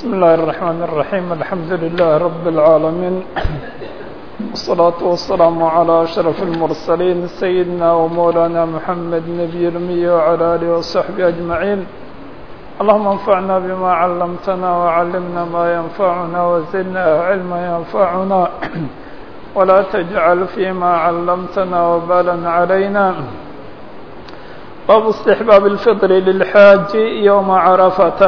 بسم الله الرحمن الرحيم الحمد لله رب العالمين والصلاة والسلام على أشرف المرسلين سيدنا ومولانا محمد نبي الأمي وعلى آله وصحبه أجمعين اللهم انفعنا بما علمتنا وعلمنا ما ينفعنا وزدنا علما ينفعنا ولا تجعل فيما علمتنا وبالا علينا باب استحباب الفطر للحاج يوم عرفة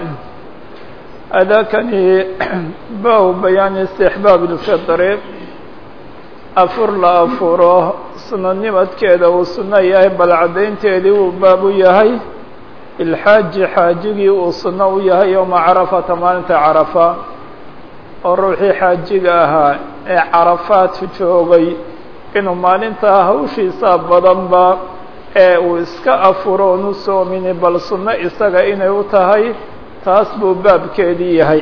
أذاكني باب بيان استحباب الفطر أفر لا أفره سنة نمت كذا وسنة يهي بل عدين تيدي وباب يهي الحاج حاجي وسنة يهي يوم عرفة مالنت عرفة الروحي حاجي أها عرفات جوغي إنه مالنت هوشي سابضا با ee uu iska afuro onu soomini bal sunno isaga inay u tahay taas buu baabkeedii yahay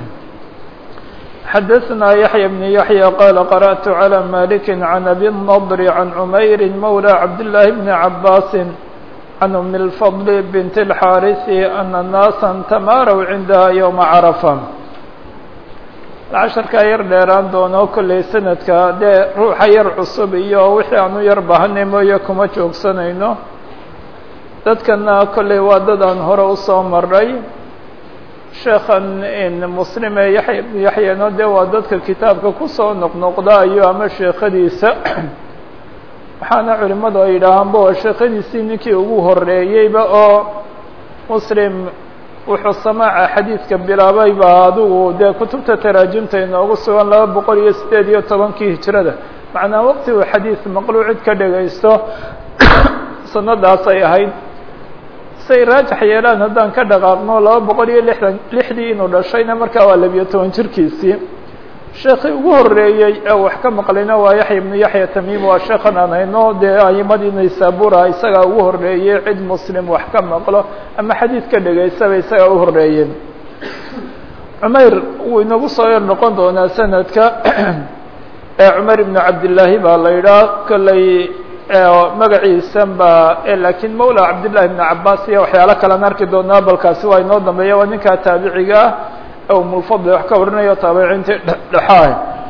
xadaثna yaحya بن yaحyى qال qarأت عlى malik عan abi النضr عan cmayr mawlى cabdاللahi بn cabاs عan أm الفضل bnt الxاariث أna الناasa tamaarw cindaha yومa cرفة casharkaa yar dheeraan doono kolley sanadka dee ruuxa yar cusub iyo wixii aan u yar bahanay mooye kuma joogsanayno dadkana kolley waa dad aan hore usoo maray sheekhan muslime yaxya yaxyano dee waa dadka kitaabka kusoo noqnoqdaayo ama sheekhadiisa waxaana culimadu ay yidhaahaanba waa sheekhadiisii ninkii ugu horeeyeyba oo muslim wuxuu samaaca xadiidka bilaabay baa adigu dee kutubta taraajimta inoogu sugan laba boqol iyo siddeed iyo tobankii hijrada macnaa waqti uu xadiid maqluu cid ka dhagaysto sanadaas ay ahayd say raajax yeelaan haddaan ka dhaqaaqno laba boqol iyo lixdan lixdii inuu dhashayna markaa waa labiyo toban jirkiisii sheekii ugu horeeyey ee wax ka maqlayna waa yaxya ibnu yaxya tamiim waa sheekhan aan hayno dee ayimadii naysabura isagaa ugu horeeyey cid muslim wax ka maqlo ama xadiid ka dhegaysaba isagaa u horeeyey cumayr wuu inagu soo yar noqon doonaa sanadka ee cumar ibnu cabdillaahi baa la yidhaah kolley magaciisan baa laakiin mawla cabdillahi ibnu cabaas iyo waxyaalo kalean arki doonaa balkaasi waa inoo dambeeya waa ninkaa taabiciga ah umulfadli wax ka warinayo taabiciintii dhexaah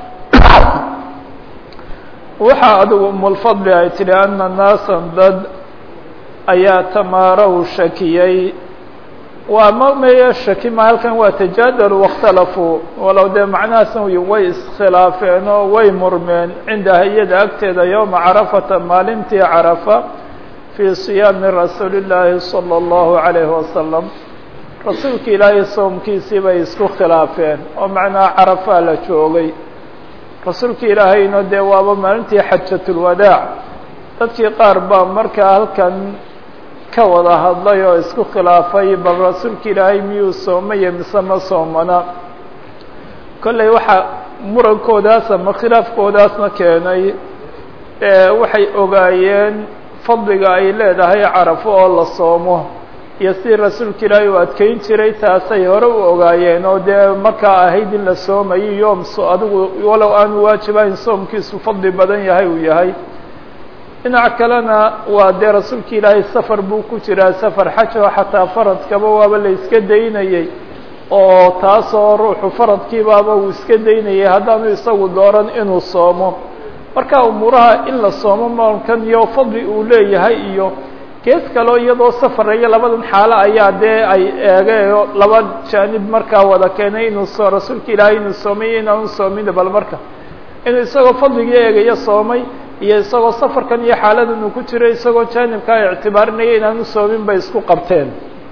waxaa adigu umulfadli ay tidhi ana naasan dad ayaa tamaarow shakiyey waa mameye shaki ma halkan waa tajaadalu waاkhtalafuu walow dee macnahaasna way iskhilaafeen oo way murmeen cindaha iyada agteeda yowma carafata maalintii carafa fii siyaami rasuuli اllaahi salى اllahu عalayhi wasalam rasuulka ilaahay soomkiisii bay isku khilaafeen oo macnaha carafaa la joogay rasuulka ilaahayna dee waaba maalintii xajatulwadaac dadkii qaar baa markaa halkan ka wada hadlay oo isku khilaafay bal rasuulka ilaahay miyuu soomaya mise ma soomana kolley waxaa murankoodaas ama khilaafkoodaasna keenay waxay ogaayeen fadliga ay leedahay carafo oo la soomo iyo sidii rasuulka ilaahay uu adkeyn jiray taasay hore u ogaayeen oo dee markaa ahayd in la soomayo yoom so adigu walow aanu waajibahayn soomkiisu fadli badan yahay uu yahay dhinac kalena waa dee rasuulka ilaahay safar buu ku jiraa safar xaj oo xataa faradkaba waaba la iska daynayey oo taasoo ruuxu faradkiibaaba uu iska daynayay haddaanu isagu dooran inuu soomo marka umuuraha in la soomo maalkan iyo fadli uu leeyahay iyo gees kaleo iyadoo safaraya labadan xaalo ayaa dee ay eegeeo laba jaanib markaa wada keenay inuu soo rasuulka ilaahay inuu soomay iyo inaanu soomin bal marka inuu isagoo fadligii eegaya soomay iyo isagoo safarkan iyo xaaladan uu ku jiro isagoo jaanibkaa ictibaarinaya inaanu soomin bay isku qabteen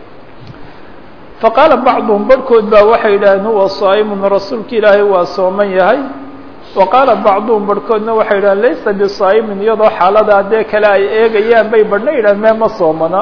faqaala bacduhum barhkood baa waxay yidhaaheen huwa saa'imun rasuulka ilaahay waa sooman yahay wa qaala bacduhum barhkoodna waxay yidhahen laysa bisaa'imin iyadoo xaalada haddee kale ay eegayaan bay badhna yidhahen mee ma soomana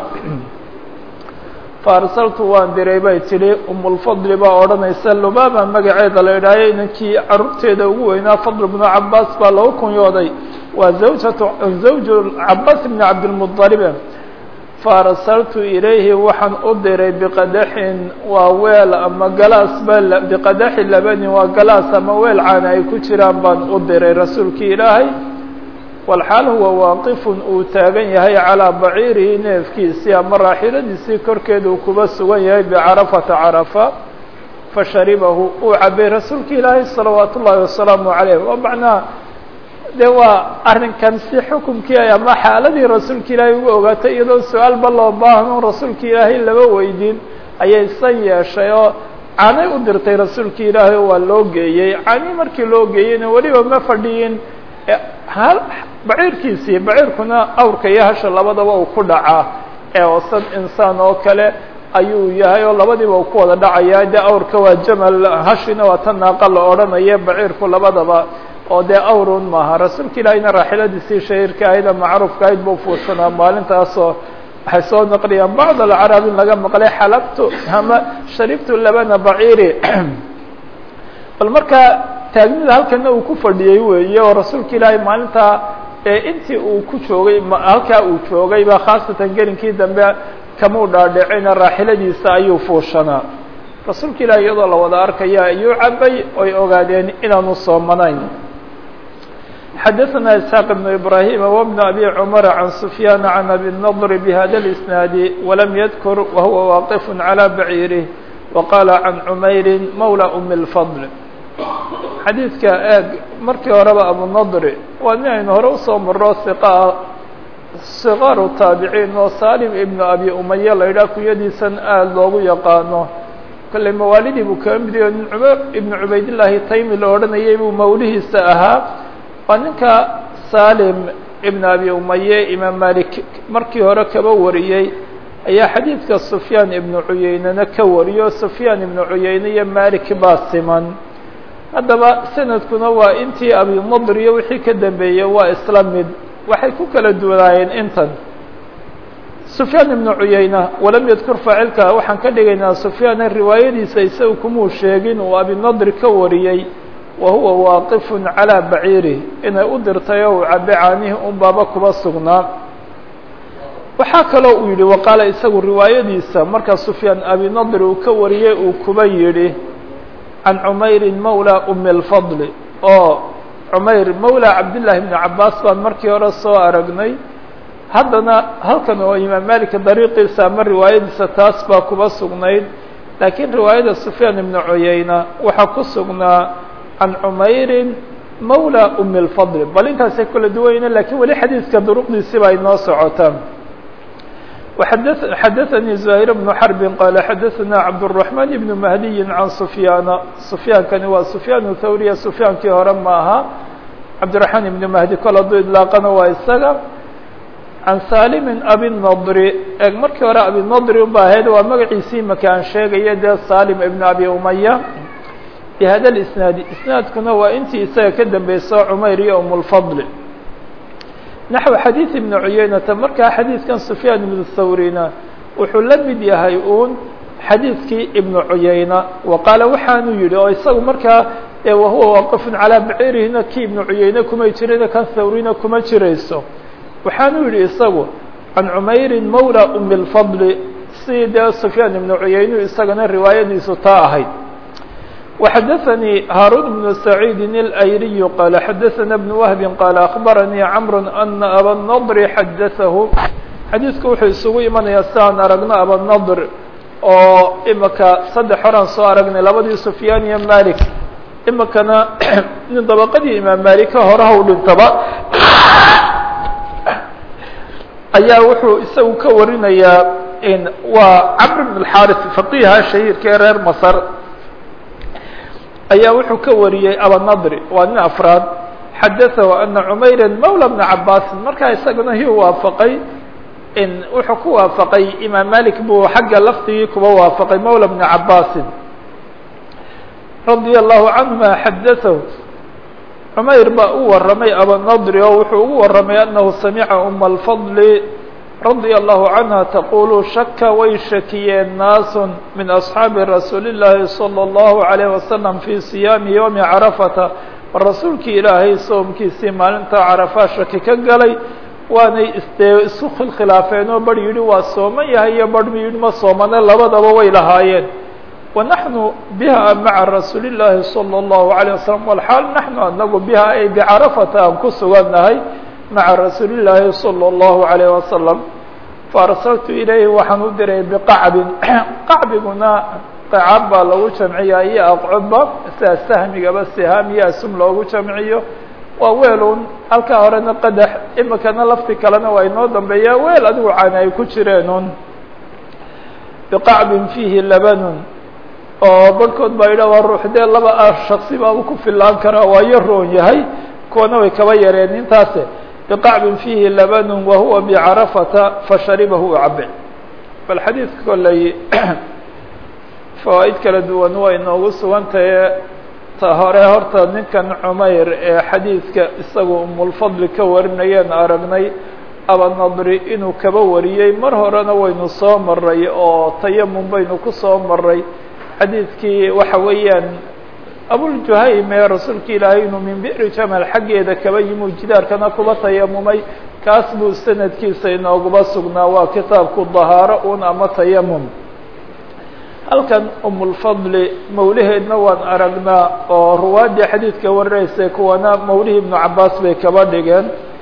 fa arsaltu waan diray bay tidhi umulfadli baa odhanaysa lubaaba magaceeda la idhaayo inankii carruurteeda ugu weynaa fadl bnu cabaas baa lagu kunyooday waa zawjatu zawju cabaas bni cabdilmudalibe fa arsaltu ilayhi waxaan u diray biqadaxin waa weel ama galaas ba biqadaxi labanin waa galaas ama weel caana ay ku jiraan baan u diray rasuulkii ilaahay walxaal huwa waaqifun uu taagan yahay calaa baciirihi neefkiisii ama raaxiladiisii korkeeda uu kuba sugan yahay bicarafata carafa fasharibahu uu cabay rasuulka ilaahay salawaat ullaahi wasalaamu calayh oo macnaha de waa arrinkan si xukumkii ay ama xaaladii rasuulka ilaahay ugu ogaatay iyadoo su-aalba loo baahno rasuulka ilaahay laba weydiin ayay san yeeshay oo canay u dirtay rasuulka ilaahay oo waa loo geeyey cani markii loo geeyeyna weliba ma fadhiyin hal baciirkiisii baciirkuna awrka iyo hasha labadaba uu ku dhacaa ee osan insaan oo kale ayuu yahay oo labadiiba uu ku wada dhacaya de awrka waa jamal hashina waa tan naaqa la odhanaya baciirku labadaba oo dee awrun maaha rasuulka ilaahayna raaxiladiisii shahiirka ahayd macruufka ahayd buu fuursanaa maalintaasoo waxay soo naqliyaan bacd alcarab in laga maqlay xalabtu ama sharibtu labana baciiri bal markaa taagnida halkana uu ku fadhiyey weeye oo rasuulka ilaahay maalintaa intii uu ku joogay halkaa uu joogayba khaasatan gelinkii dambe kamuu dhaadhicina raaxiladiisa ayuu fuushanaa rasuulka ilahi iyadoo la wada arkaya ayuu cabay oy ogaadeen inaanu soomanayn xadaثna isxaaq بn ibrahim wbn abi cmr can sufyaan can abi الnضr bhada اlisnaadi walam yadkur wahuwa waaqif calى baciirih waqala can cumayri mawla um اlfadl xadiidka eeg markii horeba abunadri waa nin aynu hore usoo maro iqa sikaaru taabiciin oo salim ibnu abi umaya la yidhaha kuyadiisan aada loogu yaqaano kolley mawaalidii buu kaga mid yahay nin cumar ibnu cubaydillaahi taymi la odhanayay buu mawlihiisa ahaa waa ninka salim ibnu abi umaye imaam malik markii hore kaba wariyey ayaa xadiidka sufyaan ibnu cuyeynena ka wariyo sufyaan ibnu cuyeyne iyo malik baa siman haddaba sanadkuna waa intii abinadr iyo wixii ka dambeeyey waa isla mid waxay ku kala duwanaayeen intan sufyaan ibnu cuyeyna walam yadkur faacilka waxaan ka dhigaynaa sufyaana riwaayadiisa isaga kumuu sheegin uu abinadri ka wariyey wa huwa waaqifun calaa baciirih inay u dirtay oo uu cabe caanihii un baaba kuba sugnaa waxaa kaloo uu yidhi waqaala isagu riwaayadiisa markaa sufyaan abinadri uu ka wariyey uu kuba yidhi can cumayri mawla umi اlfadli oo cumayr mawla cabdillaahi bni cabaas baan markii hore soo aragnay haddana halkan oo imaam malika dariiqiisa ama riwaayadiisa taas baa kuba sugnayd laakiin riwaayada sufyaan ibnu cuyeyna waxaa ku sugnaa can cumayrin mawla umi اlfadli bal intaasay kala duwayna lakiin weli xadiidka duruqdiisi baa inoo socotaa xadaثnي زهير بن حرب qال xadaثna cabدالرحمن بن مهدي عن سفyاaن سفyaankani waa سفyاan thawriya سفyaankii hore ma aha cabdiرaحmaan بن مهدي kol hadduu iطlaaqana waa isaga عan salim abinadr eg markii hore abinadr uba ahayd waa magaciisii maka aan sheegaya dee salim iبn abi umaya bhada الاسناad isnaadkuna waa intii isaga ka dambeyso cmayr iyo um الفضل naxو xadiiث ibn cuyeynata markaa xadiidkan sufyaan ibnu thawrina wuxuu la mid yahay uun xadiidkii ibnu cuyeyna wa qaala waxaanu yihi oo isagu markaa wahuwa waaqifun calaa baciirihina kii ibnu cuyeyne kumay jirayna kan thawrina kuma jirayso waxaanu yihi isagu can cumayrin mawla umi اlfadli sidii dee sufyaan ibnu cuyeynu isagana riwaayadiisu taa ahayd وxdثnي hاrون بن سعيid الأyriي qال xdثna بن وهب qال أخبرني cمر أن abالنضر xdثه xadiidku wuxuu isugu imanayaa sidaan aragno abالنضر oo imika saddex horaan soo aragnay labadii سفyاn iyo malik imikana nin dabqadii imaam malika horaha u dhintaba ayaa wuxuu isagu ka warinayaa waa cمر بن الحارث فقيha شhahيirka ee reer mصر ayaa wuxuu ka wariyey abanadri waa nin afraad xadaثahu ana cumayra mawla bna cabaasin markaa isagana hiu waafaqay wuxuu ku waafaqay imaam malik buu xagga lafdigii kuba waafaqay mawla bna cabaasin radia allahu canhuma xadaثahu cumayr baa u waramay abanadri oo wuxuu ugu waramay anahu samica uma alfadli radia allahu canha taqulu shaka way shakiyeen naasu min asxaabi rasuuli llaahi salى اllahu عalayh wasalam fii siyaami ywmi carafata rasuulkii ilaahay soomkiisii maalinta carafaa shaki ka galay waanay isdee isu khilkhilaafeen oo bar yidhi waa sooman yahay iyo bar mi yidhi ma soomane labadaba way lahaayeen wanaxnu biha maca rasuuli llaahi salى اllahu عalيه wasalam walxaal naxnu anagu biha ay bicarafata aan ku sugannahay maca rasuuli llaahi salى اllahu عalayh wasalam faarsaltu ilayhi waxaan u diray biqacbin qacbiguna qacaab baa lagu jamciyaa iyo aqcubba sida sahmigaba sihaam iyo asum loogu jamciyo waa weelun halkaa horena qadax imikana lafti kalena waa inoo dambeeya weel adigu caani ay ku jireenun biqacbin fiihi labanun oo barhkood baa yidhah waa ruux dee laba ah shaksi baaba ku filaan karaa waa yo roon yahay kuwana way kaba yareen intaase biqacbin fiihi labanun wahuwa bicarafata fasharibahu cabe bal xadiidka kolley fawaaid kala duwan waa inoogu sugantahe ta hore horta ninkan cumayr ee xadiidka isagu umulfadli ka warinayeen aragnay abanadri inuu kaba wariyey mar horena waynu soo maray oo tayamum baynu ku soo maray xadiidkii waxa weeyaan abuljuhaym ee rasuulka ilaahay inuu min bi'ri jamal xaggeeda kaba yimuu jidaarkana kuba tayamumay kaas buu sanadkiisa inooguba sugnaa waa kitaabku dahaaro un ama tayamum halkan umulfadli mawlaheedna waan aragnaa oo ruwaaddii xadiidka warinaysay kuwana mawlihii ibnu cabaas bay kaba dhigeen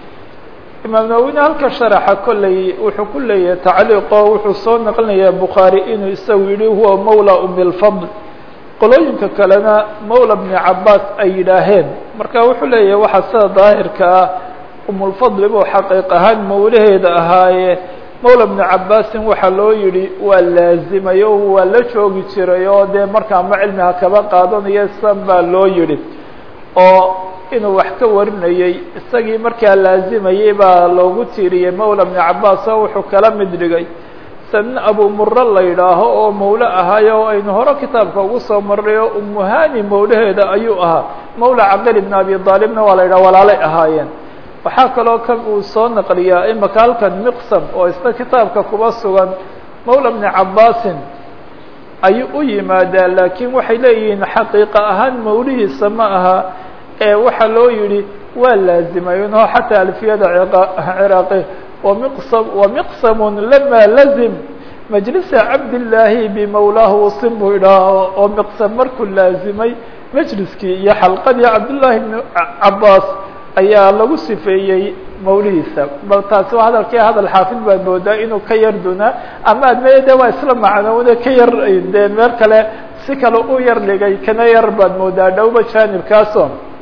imaam nawowine halka sharaxa kolley wuxuu ku leeyahay tacliiqo wuxuu soo naqlinayaa bukhaari inuu isagu yihi huwa mawla umilfadl qolooyinka kalena mawla bni cabaas ay yidhaaheen marka wuxuu leeyahay waxaa sida daahirka ah umulfadli buu xaqiiq ahaan mawlaheeda ahaaye mawla bni cabaasin waxaa loo yidhi waa laazimay oo waa la joogi jiray oo dee markaa ma cilmiha kaba qaadanayo san baa loo yidhi oo inuu wax ka warinayey isagii markaa laazimayey baa loogu tiiriyey mawla bni cabaas oo wuxuu kala mid dhigay sanin abu muro la yidhaaho oo mawle ahaayo oo aynu hore kitaabka ugu soo marnay oo umuhani mawlaheeda ayuu ahaa mawla caqil ibn abi aalibna waa la yidhaha walaalay ahaayeen waxaa kaloo kan uu soo naqliyaa imaka halkan miqsam oo isna kitaabka kuba sugan mawla bni cabaasin ayuu u yimaadaa laakiin waxay leeyihiin xaqiiqa ahaan mawlihiisa ma aha ee waxaa loo yidhi waa laazimay no xataa alfiyada ciraaqi wamiqsam wamiqsamun lama lazim majlisa cabdillaahi bimawlaahu wasim buu idhaha oo miqsam markuu laazimay majliskii iyo xalqadii cabdullaahi bni cabaas ayaa lagu sifeeyey mawlihiisa bal taasi waa hadalkii hadal xaafid baad moodaa inuu ka yar dunaa ama admeye de waa isla macnoone ka yar dee meel kale si kale u yar dhigay kana yar baad moodaa dhowba jaanibkaaso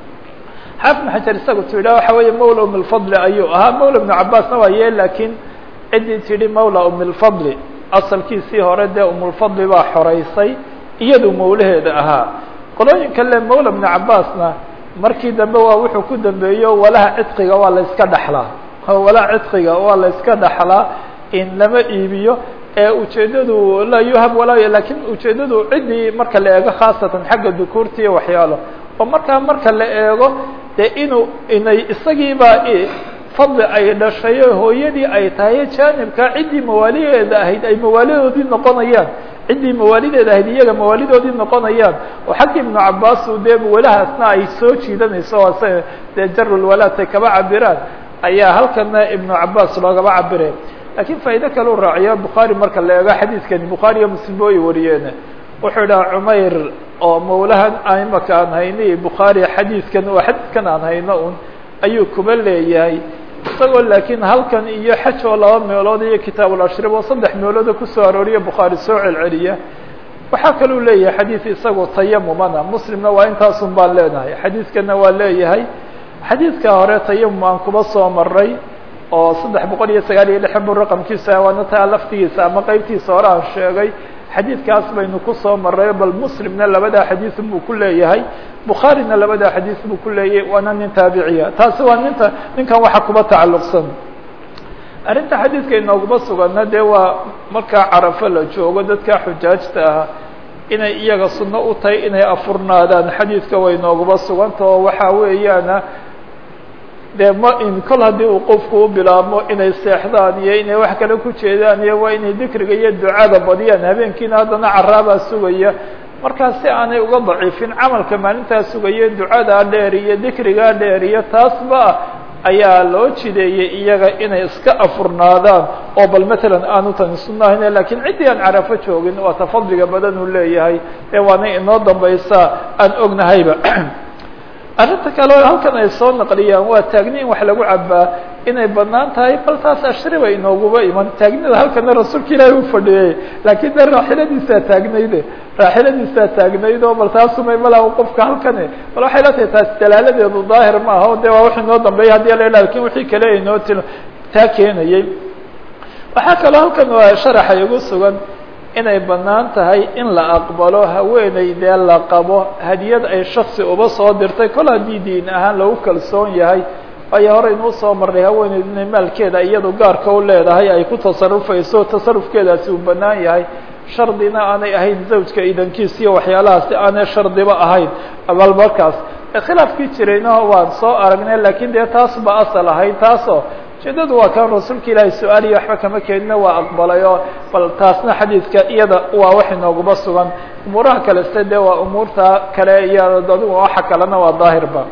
xaafid maxajar isagu tidha waxa weeye mawla umilfadli ayuu ahaa mawla ibnu cabaasna waa yee laakiin ciddii tidhi mawla umilfadli asalkiisii hore dee umulfadli baa xoreysay iyadu mawlaheeda ahaa qolooyinka le mawla ibnu cabaasna markii dambe waa wuxuu ku dambeeyo walaha cidqiga waa la iska dhaxlaa walaha cidqiga waa la iska dhaxlaa in lama iibiyo ee ujeeddadu laa yuhab walaa lakin ujeeddadu ciddii marka la eego khaasatan xagga dukuurta iyo waxyaalo oo markaa marka la eego dee inuu inay isagiibaa fadli ay dhashay oo hooyadii ay tahay jaanibka ciddii mawaalideeda ahayd ay mawaalidoodii noqonayaan ciddii mawaalideeda ahayd iyaga mawaalidoodii noqonayaan oo xagga ibnu cabaas dee walahaasna ay soo jiidanayso oo se dee jarulwalaatay kaba cabiraan ayaa halkana ibnu cabaas loogaba cabire lakiin faa'ido kale u raaciya bukhaari marka la eego xadiidkani bukhaari iyo muslim booy wariyeen wuxuu idhaha cumayr oo mawlahan imaka aan hayni bukhaari xadiidkan oo xadiidkan aan hayno un ayuu kuba leeyahay isagoo laakiin halkan iyo xaj oo laba meelood iyo kitaabulashriib oo saddex meelooda kusoo arooriya bukhaari soo celceliya waxaa kaluu leeyahay xadiid isagu tayamumana muslimna waa intaasun baan leenahay xadiidkana waa leeyahay xadiidka hore tayamum aan kuba soo maray oo saddex boqol iyo sagaal iyo lixan bu raqamkiisa waana taa laftigiisa ama qeybtiisa hore aan sheegay xadiidkaas baynu kusoo maray bal muslimna labadaa xadiis buu ku leeyahay bukhaarina labadaa xadiis buu ku leeyahay waana nin taabiciya taasi waa ninta ninkan waxa kuba tacalluqsan arrinta xadiidka inooguma sugana dee waa markaa carafo la joogo dadka xujaajta ah inay iyaga sunno u tahay inay afurnaadaan xadiidka way inooguma suganta oo waxaa weeyaana dee ma in kol haddii uu qofku u bilaabmo inay seexdaan iyo inay wax kale ku jeedaan iyo waa inay dikriga iyo ducada badiyaan habeenkiina haddana caraabaa sugaya markaa si aanay uga daciifin camalka maalintaa sugaya ducadaa dheer iyo dikrigaa dheer iyo taasba ayaa loo jideeyey iyaga inay iska afurnaadaan oo bal matalan aanu tani sunahayne lakiin ciddii aan carafo joogin waa ta fadliga badan uu leeyahay ee waana inoo dambaysa aan ognahayba arrinta kale oo halkan ay soo naqliyaan waa taagni in wax lagu cabaa inay banaan tahay bal taas ashriba inooguba iman taagnida halkana rasuulka ilaahi u fadhiyey laakiin de raaxiladiisaa taagnayde raaxiladiisaa taagnayd oo bal taasumay malaa qofka halkani bal waxay la tahay taas dalaaladeedu daahir ma aha o de waa wixii noo dambeeyay hadii la lakin wixii kale inoo til taa keenayey waxaa kaloo halkan waa sharaxa igu sugan inay banaan tahay in la aqbalo haweeney dee la qabo hadiyad ay shaksi uba soo dirtay kol haddii diin ahaan lagu kalsoon yahay waayo hore inuu soo marnay haweeneydu inay maalkeeda iyadu gaarka u leedahay ay ku tasarufayso tasarufkeedaasi uu banaan yahay shardina aanay ahayn zawjka idankiis iyo waxyaalahaasi aanay shardiba ahayn bal markaas khilaafkii jirayna waan soo aragnay lakin dee taas ba asal ahayd taasoo ujeedadu waa kan rasuulka ilaahay su-aaliya waxba kama keenina waa aqbalay oo bal taasna xadiidka iyada waa wax inooguba sugan umuuraha kaleste de waa umuurta kale iyo adigu waxa kalena waa daahirba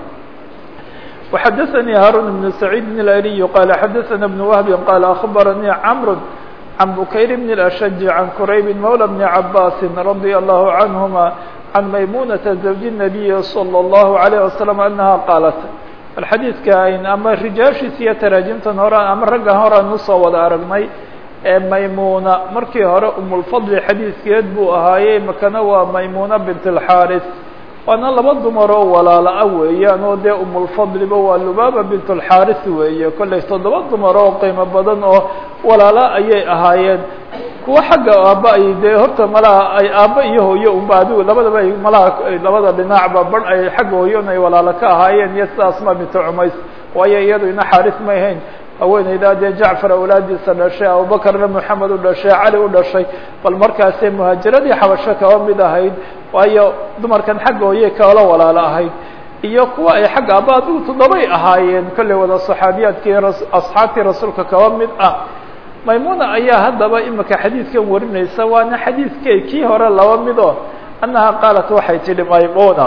وxadaثnي hاrون بن سعيid بن الألي qال xadaثna بن وهب qال أخbarnي cمر عن بكير بن الأشج عن كرayب مولى بن عباس رضي الله عنهما عن مyمونة زوج النبي صلى الله عليه وسلم أنها qاaلت bal xadiidka ayn ama rijaashiis iyo taraajimtan hore ama raggan hore aan usoo wada aragnay ee maymuna markii hore umulfadli xadiidkeed buu ahaayey makana waa maymuna bint اlxaris waana laba dumar oo walaala-a weeyaan oo dee umulfadliba waa lubaaba bint اlxaris weeye kollay toddoba dumar oo qiimo badan oo walaala ayay ahaayeen kuwa xagga aaba ay dee horta malaha ay aaba iyo hooyo unba adigu labadaba ay malaha labada dhinacba bar ay xagga hooyon ay walaalo ka ahaayeen iyo sida asma bintu cumays waayo iyadu ina xaaris may hayn haweeneydaa dee jacfar awlaadiisa dhashay abubakarna moxamed u dhashay cali u dhashay bal markaasee muhaajiradii xabasho kaba mid ahayd waayo dumarkan xagga hooye kala walaalo ahayd iyo kuwa ay xagga aaba adigu toddobay ahaayeen kollay wada saxaabiyaadkii asxaabtii rasuulka kaba mid ah maymuna ayaa haddaba imika xadiidkan warinaysa waana xadiidke kii hore laba mido annaha qaalat waxay tidhi maymuna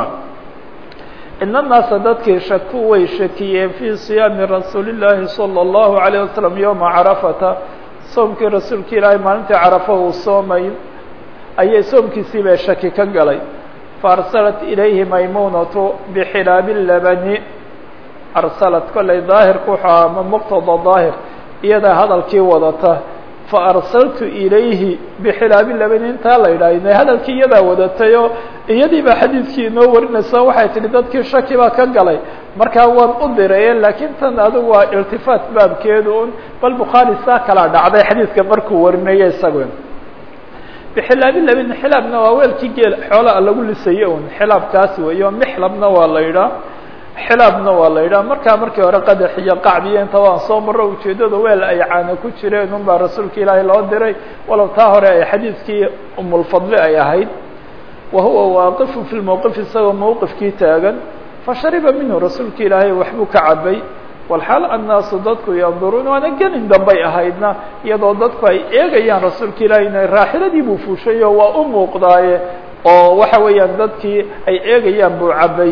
ina naasa dadkii shaku way shakiyeen fii siyaami rasuuli llaahi salى اllahu عalيه wasalam yowma carafata soomkii rasuulka ilaahay maalintii carafa uu soomay ayay soomkiisii bay shaki ka galay faarsalat ilayhi maymunatu bixilaabi labani arsalat kollay daahirku wuxuu aha ma muqtada daahir iyadaa hadalkii wadata faarsaltu ilayhi bixilaabi labani intaa la yidhaah hadalkii iyadaa wadatay oo iyadii baa xadiidkii inoo warinaysa waxay tihi dadkii shaki baa ka galay markaa waan u diraye laakiin tan adigu waa iltifaat baabkeedu un bal bukhaari saa kalaa dhacday xadiidka markuu warinayo isagu bixilaabi labani xilaabna waa weelkii geel xoolaa lagu lisaye un xilaabkaas weeyo mixlabna waa la yidhaah xilaabna waa la yidhaha markaa markii hore qadax iyo qacbiyo inta waan soo maro ujeeddada weel ay caana ku jireen un baa rasuulka ilaahay loo diray walow taa hore ay xadiidkii umulfadli ay ahayd wa huwa waaqifu fi lmowqif isagoo mowqifkii taagan fashariba minhu rasuulka ilaahay waxbuu ka cabay walxaal annaasu dadku yanduruun waana gelin dambay ahaydna iyadoo dadku ay eegayaan rasuulka ilaahay inay raaxiladii buu fuushayo waa u muuqdaaye oo waxa weeyaan dadkii ay eegayaan buu cabay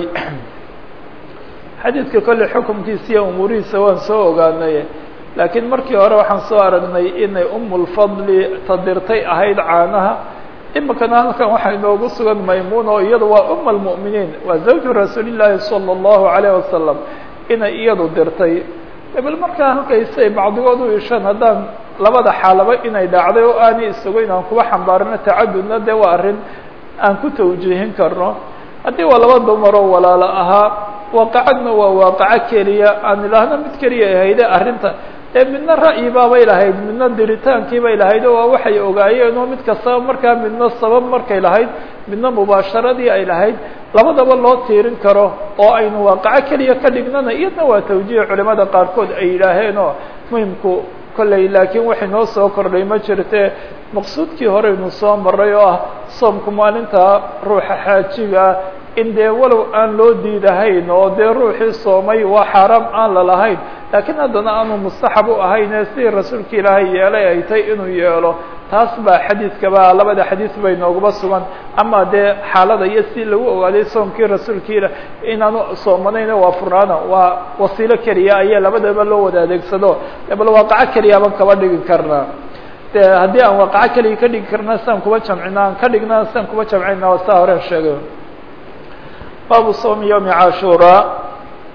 xadiidka kolley xukumkiisa iyo umuurihiisa waan soo ogaanay laakiin markii hore waxaan soo aragnay inay umulfadli tadirtay ahayd caanaha imikana halkan waxaa inoogu sugan maymuun oo iyadu waa uma almu'miniin waa zawju rasuulillaahi sala allahu calayh wasalam inay iyadu dirtay bal markaa halkaysay bacdigood u ishaan haddaan labada xaalaba inay dhacday oo aanay isugayn aan kuba xambaarino tacadudna dee waa arrin aan ku tawjiihin karno haddii waa laba dumaroo walaalo ahaa waaqacadna waa waaqaco keliya aan idhaahno mid keliya ahayde arrinta ee midna ra'yi baabay lahayd midna diritaankii bay lahayd oo waa waxay ogaayeen oo mid kastaba markaa midna sabab markay lahayd midna mubaasharadii ay lahayd labadaba loo tiirin karo oo aynu waaqaco keliya ka dhignana iyadna waa tawjiih culimada qaarkood ay yidhaaheen oo muhimku kolley laakiin waxay noo soo kordhay ma jirte maqsuudkii horeynu soo maray oo ah soomku maalinta ruuxa xaajiga in dee walow aan loo diidahayn oo dee ruuxii soomay waa xaaraam aan lalahayn laakiin haddana aanu mustaxab u ahayn ee sidii rasuulka ilaahay yeelay ay tay inuu yeelo taas baa xadiidkaba labada xadiis bay nooguba sugan ama dee xaalada iyo si lagu ogaaday soomkii rasuulka ilah inaanu soomanayna waa furnaana waa wasiilo keliya ayaa labadaba loo wada adeegsado bal waaqaco keliya baan kaba dhigi karnaa de haddii aan waaqaco keliya ka dhigi karna siaan kuba jamcina aan ka dhigna siaan kuba jamcina saa horen sheegay baabu soomi yowmi cashuuraa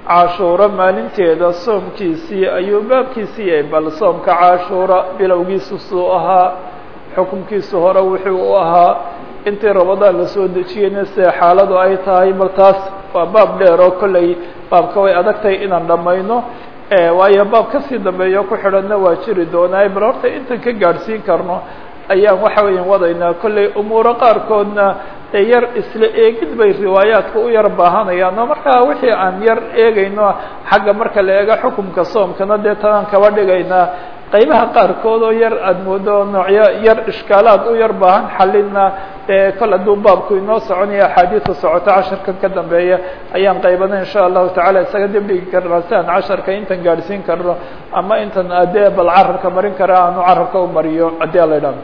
cashuuro maalinteeda soomkiisii ayuu baabkiisii yahay bal soomka cashuura bilowgiisu suu ahaa xukunkiisu hore wuxuu u ahaa intii rabadaan lasoo dejiyeyna sida xaaladu ay tahay bal taas waa baab dheer oo kolley baabka way adagtahay inaan dhammayno waayo baab kasii dambeeyo ku xidhanna waa jiri doonaa bal horta intan ka gaadhsiin karno ayaan waxa weya wadaynaa kolley umuuro qaarkoodna dee yar isla eegid bay riwaayaadka u yar baahanayaan oo markaa wixii aan yar eegayno xagga marka la eego xukumka soomkana dee tanaan kaba dhigaynaa qaybaha qaarkood oo yar aada moodo noocyo yar ishkaalaad u yar baahan xalinna dee kol hadduu baabku inoo soconaya axaadiisa socoto casharkan ka dambeeya ayaan qaybana insha allahu tacala isaga dibdhigi karnaa si aan casharka intan gaadhsiin karno ama intan adee bal carabka marin kara aanu carabka u mariyo haddii ala idhahdo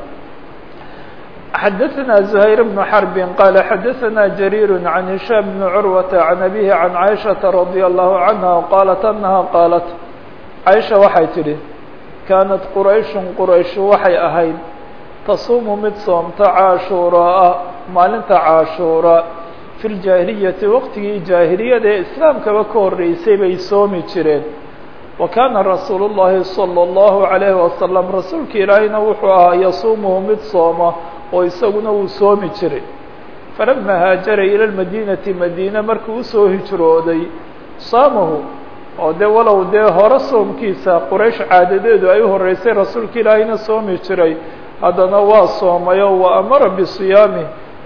xdثna زhayر بن حرب qال xdثna جرير عن هiشام بن عروة عن أبيه عن عائشhaة رضي الله عنها qالت أنها qالت عائشha waxay tidhi كانت qرayش qرayش waxay ahayd تصuم mid soomta cاشhuuراa maalinta cاشhuuرa في الجاهiليةi wqtigii جاهiلiyada ee iسلاamkaba ka horeysay bay soomi jireen وكاna رasuuل اللhi صلى الله عليه وسلم rasuulka ilaahayna wuxuu ahaa yasuumhu mid sooma oo isaguna wuu soomi jiray falama haajara ila lmadinati madiina markuu usoo hijrooday saamahu oo dee walow dee hore soomkiisa quraysh caadadeedu ay u horeysay rasuulka ilaahayna soomi jiray haddana waa soomayo wa amara bisiyaami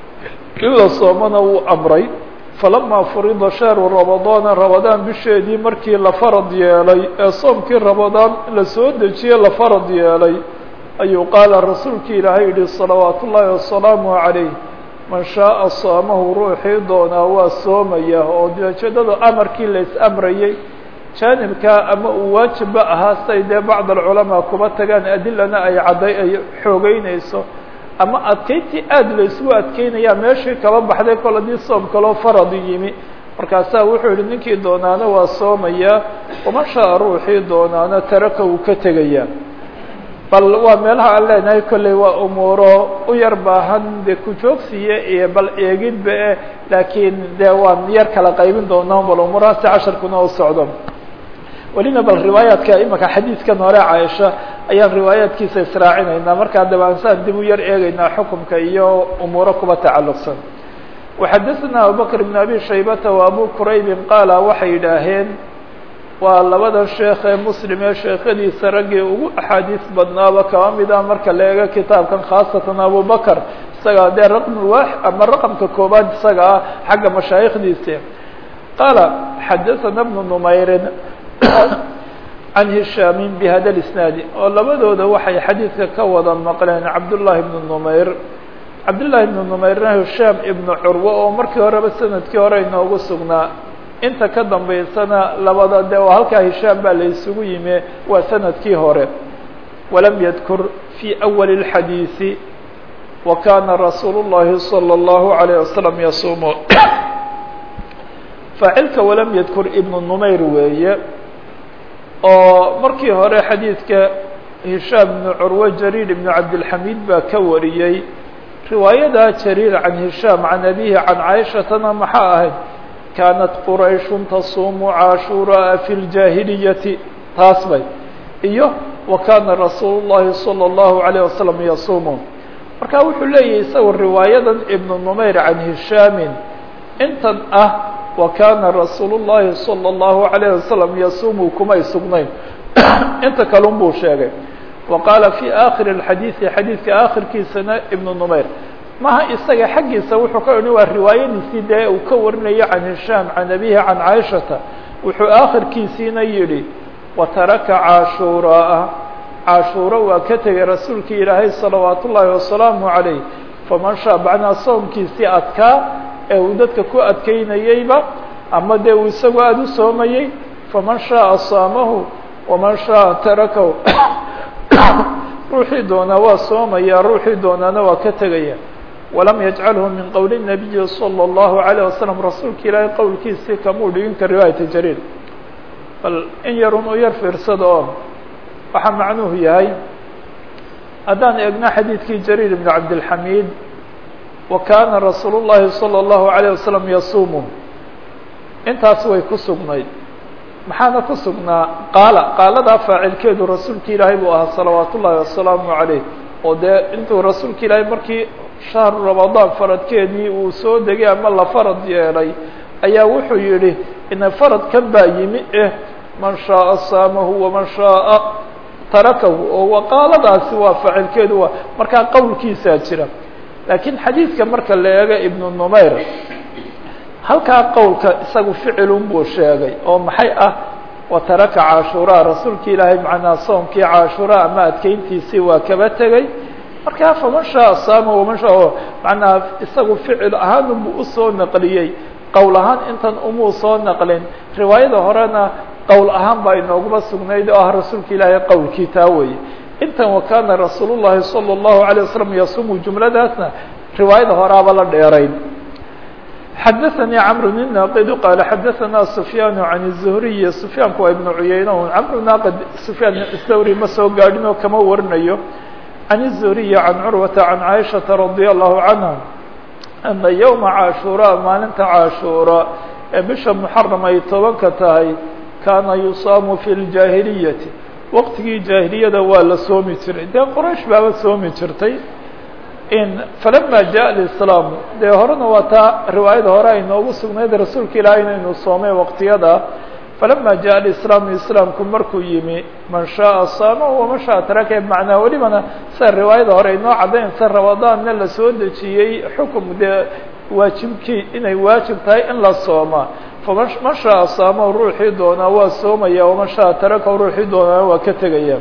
in la soomana wuu amray falamaa furida shahru ramadaana ramadaan bisheedii markii la farad yeelay ee soomkii ramadaan la soo dejiye la farad yeelay ayuu qaala rasuulkii ilaahay yihi salawaat ullaahi wasalaamu calayh man shaaa saamahu ruuxii doonaa waa soomaya oo ujeedada amarkii la is-amrayey jaanibkaa ama uu waajibba ahaa say dee bacd alculamaa kuba tagaan adilana ay cadday ay xoogeynayso ama adkeyntii aada la isugu adkeynayaa meeshii kaba baxday kol haddii soom kaloo farad yimi markaasaa wuxuu yihi ninkii doonaana waa soomayaa waman shaaa ruuxii doonaana taraka wuu ka tegayaa bal waa meelaha aan leenahay kolley waa umuuro u yar baahan dee kujoogsiya iyo bal eegidba e laakiin dee waan yar kala qaybin doonaa bal umuurahaasi casharkuna u socdo welina bal riwaayaadka imaka xadiidkan hore caaisha ayaan riwaayaadkiisa israacinaynaa markaa dabaansaan dib u yar eegeynaa xukumka iyo umuuro kuba tacalluqsan waxadثna abubakr بn abi shaybata wa abu quraybin qaala waxay yidhaaheen waa labada sheekh ee muslim ee sheekhadiisa raggii ugu axaadiis badnaaba kaba mida marka la eego kitaabkan khaasatan abu bakr isagaa dee raqm wa ama raqamka koobaad isaga ah xagga mashaayikhdiisi qaala xadaثana bnu numayrin can hishaamin bihada isnaadi oo labadooda waxay xadiidka ka wada maqleen cabdullaahi bnu numayr cabdullaahi bnu numayrna hishaam ibnu curwo oo markii horeba sanadkii hore inoogu sugnaa inta ka dambaysana labada de oo halkaa hishaam baa la isugu yimi waa sanadkii hore walam yadkur fii awali اlxadiisi wa kana rasuulu llahi salى اllahu عalayه wasalam yasuumu faacilka walam yadkur ibnu numayr weeye oo markii hore xadiidka hishaam ibnu curwe jariir ibnu cabdilxamiid baa ka wariyey riwaayada jariir can hishaam can abihi can caaishatana maxaa ahayd kaanat qurayshun tasuumu cashuuraa fi ljaahiliyati taas bay iyo wa kaana rasuulu llahi salى اllahu alayه wasalam yasuumu marka wuxuu leeyahay isagu riwaayadan ibnu numayr can hishaamin intan ah wa kaana rasuulu llahi salى اllahu alayه wasalam yasuumu kumay sugnayn inta kalun buu sheegay wa qaala fi aakhiri اxadiidi xadiidka aakhirkiisana ibnu numayr maha isaga xaggiisa wuxuu ka odhan waa riwaayadiisii dee uu ka warinayo can hishaam can abihi can caaishata wuxuu aakhirkiisiina yidhi wataraka cashuuraa cashuuro waa ka tegay rasuulkii ilaahay salawaat ullaahi wasalaamu calayh faman shaa macnaa soomkiisii adkaa ee uu dadka ku adkeynayeyba ama dee uu isagu aada u soomayey faman shaaa saamahu waman shaaa tarakahu ruuxii doonaa waa soomaya ruuxii doonaana waa ka tegaya walam yajcalhu min qowli الnabiyi salى اllahu عalيه wasalam rasuulka ilaahay qowlkiisii kamuu dhigin ka riwaayata jariir bal in yarun u yar fiirsada oo waxaa macnuhu yahay haddaan eegno xadiidkii jariir ibn cabdilxamiid wa kaana rasuul الlahi salى اllahu عalيه wasalam yasuumu intaas way ku sugnayd maxaana ku sugnaa qaala qaaladaa faacilkeedu rasuulki ilaahay buu ahaa salawaat ullaahi wasalaamu calayh oo dee intuu rasuulka ilaahay markii shahru ramadaan faradkeedii uu soo degay ama la farad yeelay ayaa wuxuu yidhi ina faradkan baa yimi eh man shaaa saamahu waman shaaa tarakahu oo waqaaladaasi waa faacilkeedu waa markaa qowlkiisaa jira laakiin xadiidka marka la eego ibnu numayr halkaa qowlka isagu ficilun buu sheegay oo maxay ah wataraka caashuraa rasuulki ilaahay macnaa soomkii caashuraa ama adkeyntiisii waa kaba tegey markaa faman shaaa saama waman shaa macnaa isagu ficil ahaan unbuu usoo naqliyey qowl ahaan intan umuu soo naqlin riwaayada horena qowl ahaan baa inooguma sugnayd oo ah rasuulka ilaahay qowlkii taa weeye intan wakana rasuul llahi salى اllahu alيه wasalam yasumu jumladaasna riwaayada horaaba la dheerayn xadaثnي cمr الناqd qال xadaثna سfyاn عan الزهriي سfyaanku waa iبن cuyayna cمr naaqd سfyaan الthawri ma soo gaadhin oo kama warinayo عan الزهriي عan curwaةa عan caiشhaةa رadي الlahu عanهa أna yومa cاشhuراء maalinta cاشhuura ee bisha محaram ay tobanka tahay kaana yusaamu fi الجاahiliyati waqtigii jaahiliyada waa la soomi jiray dee qraish baaba soomi jirtay falama jaء اislaamu dee horena waa taa riwaayada hore ay noogu sugnayd rasuulka ilaahay inaynu soomay waqtiyada falama jaء islaamu islaamku markuu yimi man shaءa saama waman shaءa taraka macnaa welibana sida riwaayada hore inoo caddayn sa ramadaanna la soo dejiyey xukum dee waajibkii inay waajib tahay in la sooma faman man shaءa saama ruuxii doonaa waa soomaya waman shaءa taraka ruuxii doonaa waa ka tegaya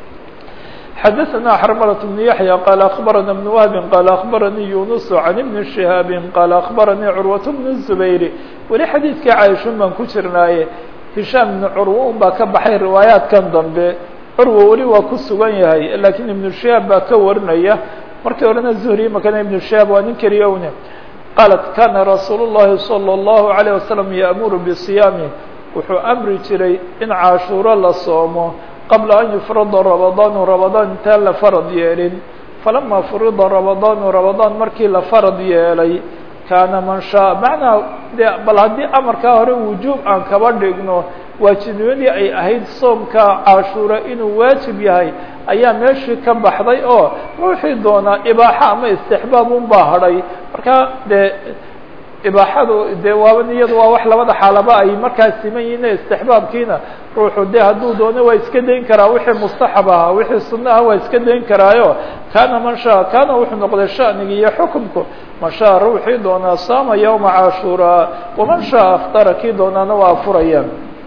xadaثna xrmlة بن yaحyى qال أخbarana بن wهb qال أخbaranii yuنس عan بن شhihاab qال أخbaranii curwaة بن الزbayr weli xadiidkii cayشhun baan ku jirnaaye hishaam بن curwa un baa ka baxay riwaayaatkan dambe curwa weli waa ku sugan yahay lakiin iبن شhihaab baa ka warinaya markii horena zuhri makana iبن شhihaab waa nin keliya une qaalat kana rasuul الlahi صلى الlaهu عalيه waسلم yأmuru bصiyaami wuxuu amri jiray in caashuuro la soomo qabla an yufrada ramadaanu ramadaan intaan la farad yeelin falama furida ramadaanu ramadaan markii la farad yeelay kaana man shaa macnaa de bal haddii amarkaa hore wujuub aan kaba dhigno waajibnimadii ay ahayd soomka cashuura inuu waajib yahay ayaa meeshii ka baxday oo ruuxii doonaa ibaaxo ama istixbaab un baa hadhay markaa dee ibaaxadu dee waaba iyadu waa wax labada xaalaba ay markaas siman yihiin istixbaabkiina ruuxu de hadduu doono waa iska dayn karaa wixii mustaxab ahaa wixii sunna ah waa iska dayn karaayo kaana man shaa kaana wuxuu noqday shaniga iyo xukumku man shaa ruuxii doonaa saama yawma cashuuraa waman shaa aftara kii doonaana waa afurayaan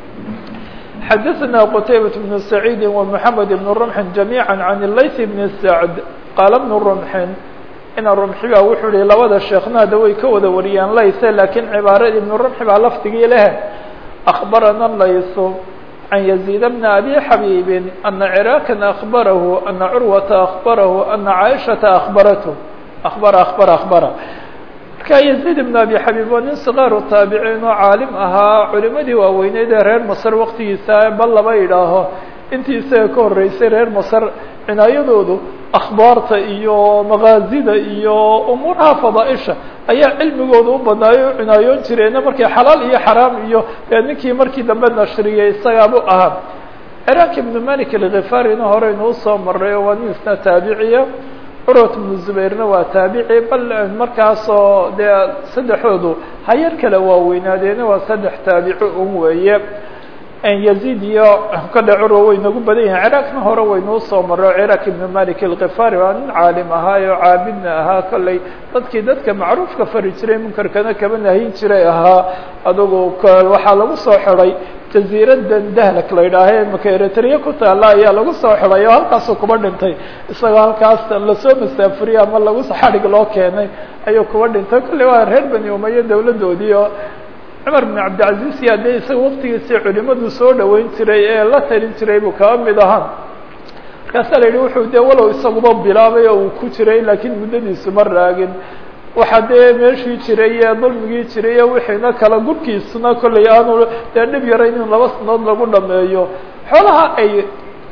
xadaثna qtaybaة بن سacيidi ومحamed بن رمxin جamيعا عan layث بن سacd qaala بن رمxin ina rumxi baa wuxuu yihi labada sheekhnada way ka wada wariyaan layse lakiin cibaarada ibnu rumxi baa lafdigii leh akbarana laysu can yaziid bna abi xabiibin ana ciraakan akbarahu ana curwata akbarahu ana caaishata akbarathu akbara akbara akbara marka yaziid ibn abi xabiib waa nin sikaaru taabiciin oo caalim ahaa culimadii waaweyneyd ee reer masr waktigiisa bal laba idhaaho intii isaga ka horeysay reer masr cinaayadoodu akhbaarta iyo makaazida iyo umuuraha fadaaisha ayaa cilmigooda u badnaayo u cinaayoon jireena markay xalaal iyo xaraam iyo dee ninkii markii dambe nashriyey isagaabu ahaa ciraaq ibnu malik alkhifarina horeynu usoo maray oo waa nin isna taabiciya curwat ibnu zubayrna waa taabici bal markaasoo dee saddexoodu hayar kale waaweynaadeenna waa saddex taabici un weeye yaziid iyo kale curwa way nagu badan yahin ciraaqna hore waynuu soo maro ciraaq ibnu malik alkhifari waa nin caalim ahaa oo caabidna ahaa kolley dadkii dadka macruufka fari jiray munkarkana kaba nahin jiray ahaa adugu waxaa lagu soo xiday jaziiradan dahlak la yidhaaha maka eritrea ku taala ayaa lagu soo xiday oo halkaasuu kuba dhintay isagoo halkaas lasoo masaafuriyey ama lagu xadhig loo keenay ayuu kuba dhintay kolley waa reer bani umaye dawladoodii oo cumar bin cabdilcaziz iyo dee isaga waktigiisii culimadu soo dhaweyn jiray ee la talin jiray buu kaba mid ahaa markaasaa la yidhi wuxuu dee walow isaguba bilaabay oo uu ku jiray laakiin muddadiisu ma raagin waxaa dee meeshii jiray ee dulmigii jiray ee wixiina kala gurkiisuna kollay aanu dee dhib yarayn in laba sanadood lagu dhameeyo xoolaha ay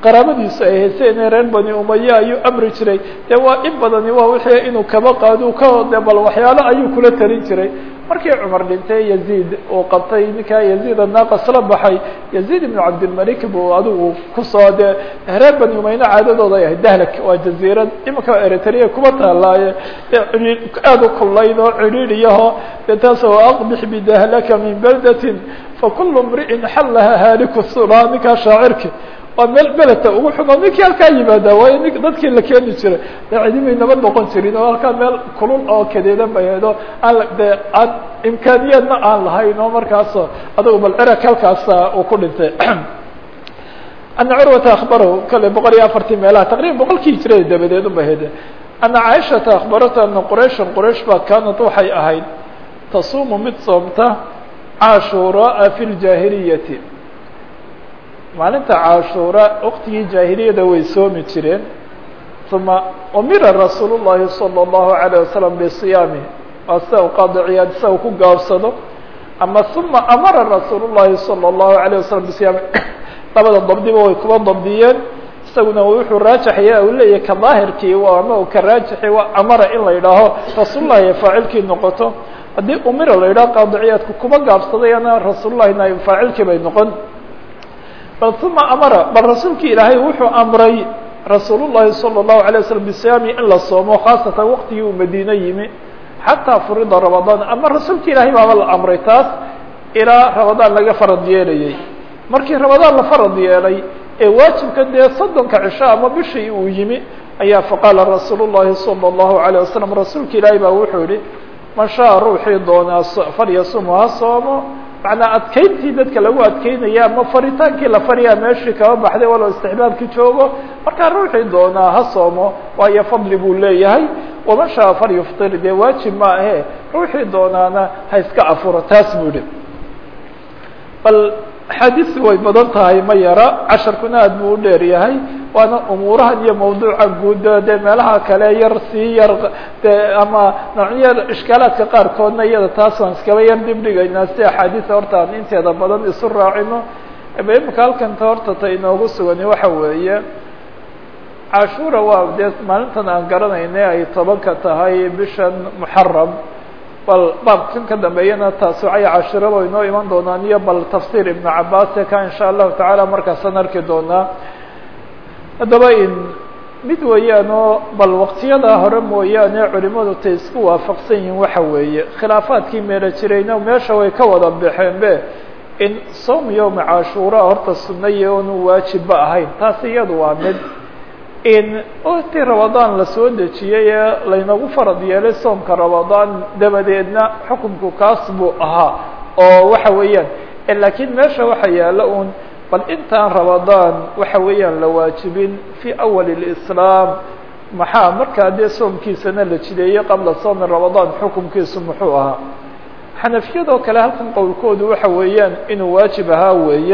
qaraabadiisu ay hayseen reer bani umaya ayuu amri jiray dee waa in badani waa wixii inuu kaba qaado ka de bal waxyaalo ayuu kula talin jiray markii cumar dhintay yaziid uu qabtay ninkaa yaziid anaaqas la baxay yaziid ibnu cabdilmalik buu adigu kusoo dee reer bani umayna caadadooda ay ahayd dahlak waa jaziirad imanka eritrea kuma taalaaye dee aada u kullayd oo cidhiidhiyaho dee taas oo aqbix bidahlaka min baldatin fakulu mri'in xallaha haaliku sula ninkaa shaacirki waa meel beleta ugu xumo ninkii halkaa yimaada waayo ni dadkii la keeni jiray dee cidimay nabad noqon jirin oo halkaa meel kulul oo kadeedan bay ahedo aan dee aan imkaaniyaadna aan lahayn oo markaaso adugu bal cirak halkaasa uu ku dhintay ana curwata akbarahu kale boqol iyo afartii meelaha taqriban boqolkii hijrada dabadeed ubay hede ana caaishata akhbarata ana qurayshan quraysh baa kaanad waxay ahayd tasuumu mid soomta cashuuraa fi ljaahiliyati maalinta cashuura waqtigii jaahiliyada way soomi jireen uma umira rasuul الlahi salى الlahu عalيه wasalam bisiyaami waa sida u qaadiciyaad sida u ku gaabsado ama uma amara rasuul الlahi salى الlahu عalيه wasalam bisiyaami labada dabdiba way kuba dabdiyeen isaguna wuxuu raajaxaya u leeyahay ka daahirkii ama ka raajaxi waa amara in la yidhaaho rasuullahi ay faacilkii noqoto haddii umira la yidhaho qaadiciyaadku kuba gaabsadayana rasuullahina ay faacilkii bay noqon bal uma amara bal rasuulkii ilaahay wuxuu amray rasuul الlahi salى الlahu عalيه waslm bisiyaami in la soomo khaasatan waqtigii uu madiine yimi xataa furida ramadaan ama rasuulka ilaahay baaba la amray taas ilaa ramadaan laga farad yeelayay markii ramadaan la farad yeelay ee waajibka dee soddonka cisho ama bishii uu yimi ayaa faqaala rasuul الlahi salى الlahu عalيه wasalam rasuulka ilaahay baa wuxuu yihi man shaءa ruuxii doonaa falyasumu ha soomo macnaa adkeyntii dadka lagu adkeynaya ama faritaankii la fariyaa meeshii kaba baxday walow istixbaabkii joogo markaa ruuxii doonaa ha soomo waayo fadli buu leeyahay waman shaa falyuftir dee waajib ma ahe ruuxii doonaana ha iska afuro taas buu yihi bal axaadiistu way badan tahay ma yara casharkuna aad buu u dheer yahay waana umuurahan iyo mawduuca guud dee meelaha kale yar sii yar de ama noocyo ishkaalaadka qaarkoodna iyada taas waan iskaba yar dib dhigaynaa si axaadiisa horta aan inteeda badan isu raacino imika halkanta horta ta inoogu sugani waxa weeye cashuura waa dee maalintan aan garanayna ay tobanka tahay bishan muxaram bal baabkan ka dambeeyana taasucaya cashiraba inoo iman doonaan iyo bal tafsiir ibnu cabaase ka insha allahu tacaala markaasaan arki doonaa haddaba in mid weeyaan oo bal waqtiyada hore mooyaane culimadu tay isku waafaqsan yihiin waxa weeye khilaafaadkii meelo jirayna meesha way ka wada baxeen be in soom yowma cashuura horta sunnaye oonu waajibba ahayn taas iyadu waa mid in waqti ramadaan la soo dejiyey ee laynagu farad yeelay soomka ramadaan dabadeedna xukunku kaas buu ahaa oo waxa weeyaan laakiin meesha waxa yaala un bal intaan ramadaan waxa weeyaan la waajibin fii awal اlislaam maxaa markaa dee soomkiisana la jideeyey qabla soomi ramadaan xukunkiisu muxuu ahaa xanafiyadoo kale halkan qowlkoodu waxa weeyaan inuu waajib ahaa weeye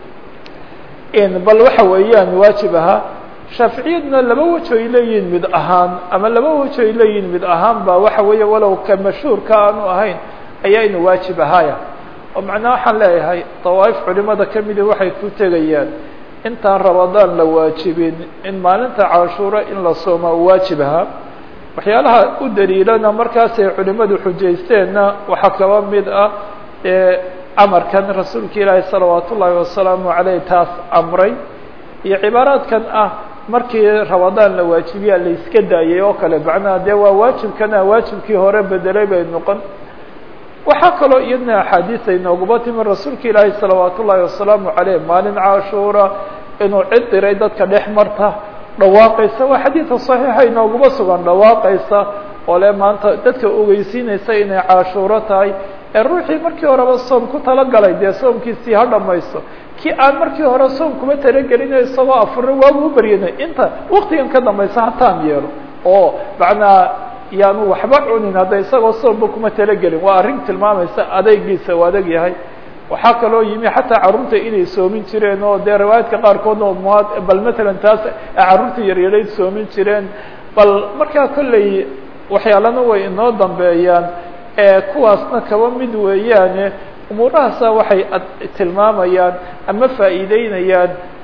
in bal waxa weeyaan waajib ahaa shaaficiyaduna laba wajo ay leeyihin mid ahaan ama laba wajo ay leeyihin mid ahaan ba waxa weeye walow ka mashhuurka aanu ahayn ayaa inuu waajib ahaaya oo macnaa waxaan leeyahay dawaaif culimada kamidi waxay ku tegayaan intaan ramadaan la waajibin in maalinta cashuuro in la sooma u waajib ahaa waxyaalaha u daliilana markaasay culimadu xujaysteenna waxaa kaba mid ah ee amarkan rasuulka ilaahi salawaat ullaahi wasalaamu caleyh taas amray iyo cibaaraadkan ah markii ramadaan la waajibiya la iska daayay oo kale macnaha dee waa waajibkana waajibkii hore bedelay bay noqon waxaa kaloo iyadna axaadiis ay nooguba timi rasuulka ilaahi salawaat ullaahi wasalaamu caleyh maalin cashuura inuu cid diray dadka dhex marta dhawaaqaysa waa xadiidka saxiixa inooguba sugan dhawaaqaysa oo le maanta dadka ogeysiinaysa inay cashuuro tahay ee ruuxii markii horeba soom ku talagalay dee soomkiisii ha dhamaysto kii aan markii hore soom kuma talagelin isagoo afurin waagu u baryanay inta waktigan ka dambaysa hataan yeelo oo macnaa yaanu waxba cunin hadda isagoo soomba kuma talagelin waa arrin tilmaamaysa adeygiisa u adeg yahay waxaa kaloo yimi xataa carruurta inay soomin jireen oo dee riwaayaadka qaarkood oo muad bal matalan taas carruurta yaryarayd soomin jireen bal markaa kolley waxyaalana way inoo dambeeyaan ee kuwaasna kaba mid weeyaane umuurahaasa waxay tilmaamayaan ama faa'iideynayaan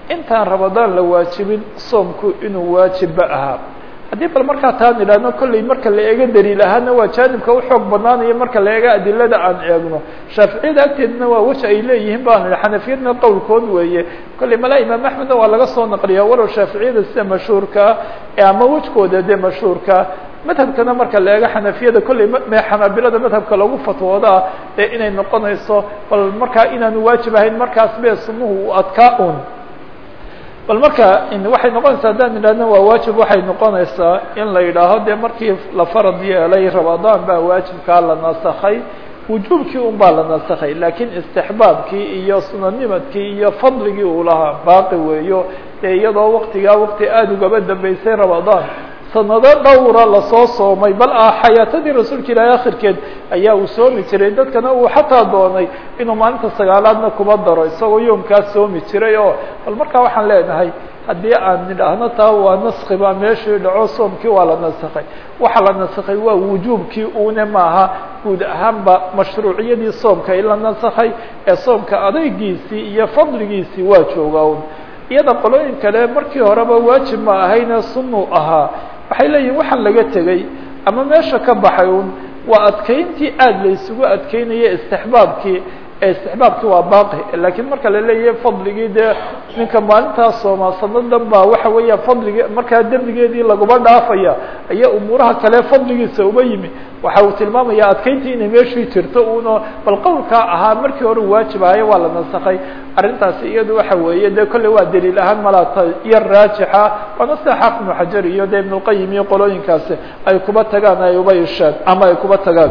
intaan ramadaan la waajibin soomku inuu waajibba ahaa haddii bal markaa taan idhaahno kolley marka la eego daliil ahaana waa jaanibka uxoog banaanayo marka la eego adilada aan eegno shaaficiyada agteedna waa weji ay leeyihiin baan idhi xanafiyadna qowlkood weeye kolley malaa imaam axmedna waa laga soo naqliyaa walow shaaficiyada sida mashhuurkaa ama wejkooda dee mashhuurkaa madhabkana marka la eego xanafiyada kolley me xanaabilada madhabka lagu fatwoodaa ee inay noqonayso bal markaa inaanu waajib ahayn markaas be sunuhu uu adkaa un bal marka waxay noqonaysaa haddaan idhahno waa waajib waxay noqonaysaa in la yidhaaho dee markii la farad yeelay ramadaan baa waajibkaa la nasakhay wujuubkii un baa la nasakhay laakiin istixbaabkii iyo sunanimadkii iyo fadligii uu lahaa baaqi weeyo dee iyadoo waktigaa wakti aada ugaba dambeysay ramadaan sanado dhowra lasoo soomay bal ah xayaatadii rasuulka ilaahi akhirkeed ayaa uu soomi jiray dadkana uu xataa doonay inuu maalinta sagaalaadna kuba daro isagoo yoomkaas soomi jiray oo bal markaa waxaan leenahay haddii aan nidhaahno taa waa naski baa meeshii dhaco soomkii waa la nasakhay waxa la nasakhay waa wujuubkii une maaha guud ahaanba mashruuciyadii soomka in la nasakhay ee soomka adaygiisii iyo fadligiisii waa jooga un iyada qolooyin kale markii horeba waajib ma ahayne sunuu ahaa waxay leeyihin waxaan laga tegey ama meesha ka baxay un waa adkeyntii aada la isugu adkeynaya istixbaabkii ee istixbaabkii waa baaqi laakiin marka la leeyahay fadligii dee ninka maalintaas sooma sanadan baa waxa weeya fadligi markaa dembigeedii laguma dhaafaya ayaa umuuraha kale fadligiisa uba yimi waxa uu tilmaamaya adkeyntii inay meeshii jirto uno bal qowlkaa ahaa markii hore waajib ahayo waa la nasakhay arrintaasi iyadu waxa weeye dee kolley waa daliil ahaan malaata iyo raajixa waana sida xaafid ibnu xajar iyo de ibnulqayim iyo qolooyinkaasi ay kuba tagaan ay uba ishaan ama ay kuba tagaan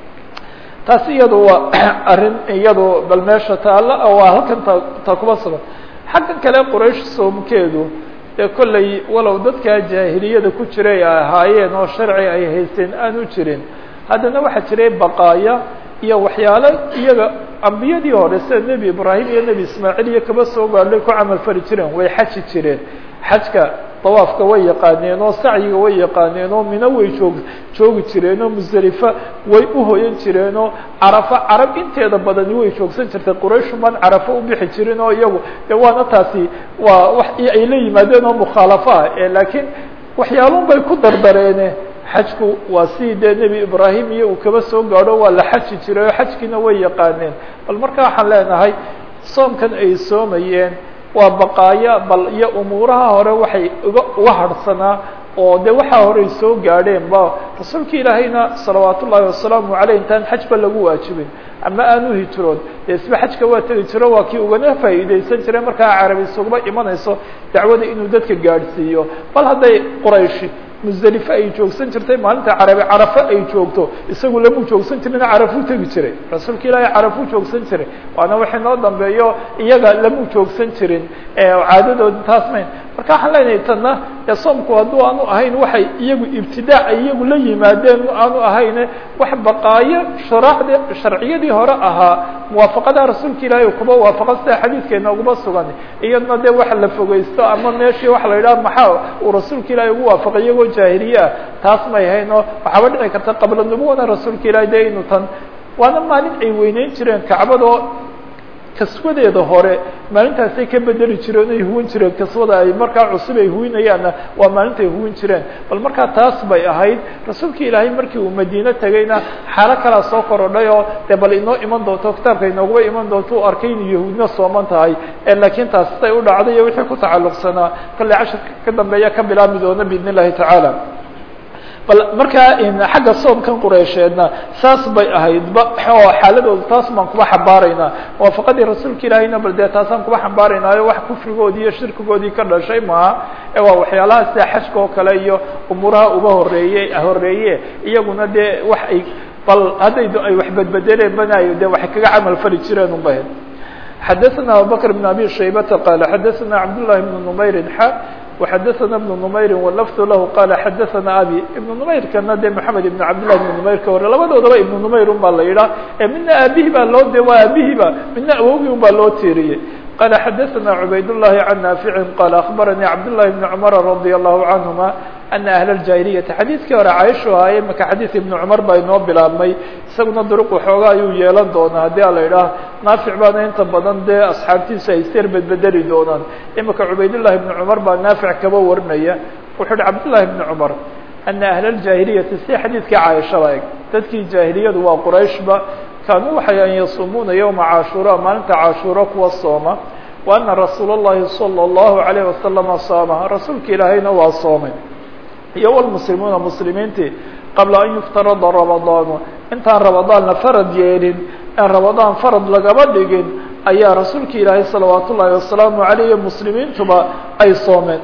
taas iyadu waa arrin iyadu bal meesha taalla waa halkan ta ta kuba sugan xaggan kale quraysh soomkeedu dee kolley walow dadkaa jaahiliyada ku jiray ay ahaayeen oo sharci ay haysteen aan u jirin haddana waxaa jiray baqaaya iyo waxyaalo iyaga ambiyadii hore sida nebi ibraahim iyo nebi ismaaciil iyo kaba soo gaadhay ku camal fali jireen way xaji jireen xajka dawaafka way yaqaaneen oo sacyiga way yaqaaneen oo mino way joog joogi jireen oo musdelifa way uhoyan jireen oo carafo carab inteeda badani way joogsan jirtay qurayshuman carafo u bixi jirin oo iyagu de waana taasi waa wax ay la yimaadeen oo mukhaalafo ah e laakiin waxyaalun bay ku dardareene xajku waa si dee nebi ibraahim iyo uu kaba soo gaadho waa la xaji jiray oo xajkiina way yaqaaneen bal marka waxaan leenahay soomkan ay soomayeen waa baqaaya bal iyo umuuraha hore waxay uga uga harhsanaa oo de waxaa horey soo gaadheen ba rasuulka ilaahayna salawaat ullaahi wasalaamu aleyh intaan xajba lagu waajibin ama aanu hijroon dee isba xajka waa tegi jiro waa kii ugana faa'iideysan jiray markaa carabi isuguma imanayso dacwada inuu dadka gaadhsiiyo bal hadday qurayshi musdelife ay joogsan jirtay maalinta carabi carafo ay joogto isagu lamuu joogsan jirina carafuu tegi jiray rasuulka ilaahay carafuu joogsan jiray waana waxay noo dambeeyo iyaga lamuu joogsan jirin caadadoodi taas mayn marka waxaan leenahay tanna ee soomku hadduu aanu ahayn waxay iyagu ibtidaac ay iyagu la yimaadeen aanu ahayne wax baqaayo sharaacde sharciyadii hore ahaa muwaafaqada rasuulka ilaahay kuba waafaqa sida xadiidkeena uguba sugan iyadna dee waxa la fogeysto ama meeshii waxa la yidhaha maxaa uu rasuulka ilaahay ugu waafaqay iyagoo jaahiliye ah taas may hayn oo waxaaba dhici karta qabla nubuwana rasuulka ilaahay dee inu tan waana maalin ay weyneyn jireen kacbadoo kaswadeeda hore maalintaasay ka bedeli jireen ay huwin jireen kaswada ay markaa cusub ay huwinayaanna waa maalinta ay huwin jireen bal markaa taas bay ahayd rasuulka ilaahay markii uu madiine tegayna xaalo kalaa soo korodhay oo dee bal inoo iman doonto kitaabka inooguba iman doonto u arkay inu yahuudna sooman tahay laakiin taas siday u dhacday iyo wixii ku tacalluqsanaa kolley cashirka ka dambeeya ka bilaabmi doona biidn illahi tacaala bal markaa xagga soomkan qureysheedna saas bay ahaydba oo xaaladooda taas baan kuba xambaaraynaa waafaqadii rasuulka ilaahayna bal dee taasaan kuba xambaaraynaayo wax kufrigoodii iyo shirkigoodii ka dhashay maaha ee waa waxyaalaha sida xajka oo kale iyo umuuraha uba horeeye horeeye iyaguna dee wax ay bal hadday ay wax bedbedeleen banaayo dee waxay kaga camal fali jireen un bahed xadaثna abubakr بn abi shaybata qala xadaثna cabdالlahi بn nmayri xa وxadaثna بن نmayri wlfd lahu qala xadaثna abi iبn نmayrkana de mحamed iبn cabdالlah iبn نmayr ka hore labadoodaba iبn نmayr un baa la yidhah midna aabihi baa loo de waa aabihiba midna awogii un baa loo tiiriyey qala xadaثna cubayd الlahi can naafici qala aخbaranii cabdالlahi بn cmr radي الlahu canهuma ana ahl اljahiliyati xadiidkii hore caaishu ahaaye maka xadiid ibn cumar baa inoo bilaabmay isaguna duruq waxooga ayuu yeelan doonaa haddii a la idhaah naafic baana inta badan dee asxaabtiisa ay isyar bedbedeli doonaan imika cubaydullahi ibni cumar baa naafic kaba warinaya wuxuu uhi cabdullahi ibni cumar ana ahla aljaahiliyati si xadiidkii caaishada eg dadkii jaahiliyadu waa qurayshba kaanuu waxay an yasuumuuna yowma caashuura maalinta caashuura kuwa sooma wa ana rasuula اllahi salى اllahu alayh wasalama saama rasuulka ilaahayna waa soomay iyo wlmuslimuuna muslimiintii qabla an yuftarada ramadaanu intaan ramadaan la farad yeelin aan ramadaan farad lagaba dhigin ayaa rasuulka ilaahay salawaat ullaahi wasalaamu alayh muslimiintuba ay soomeen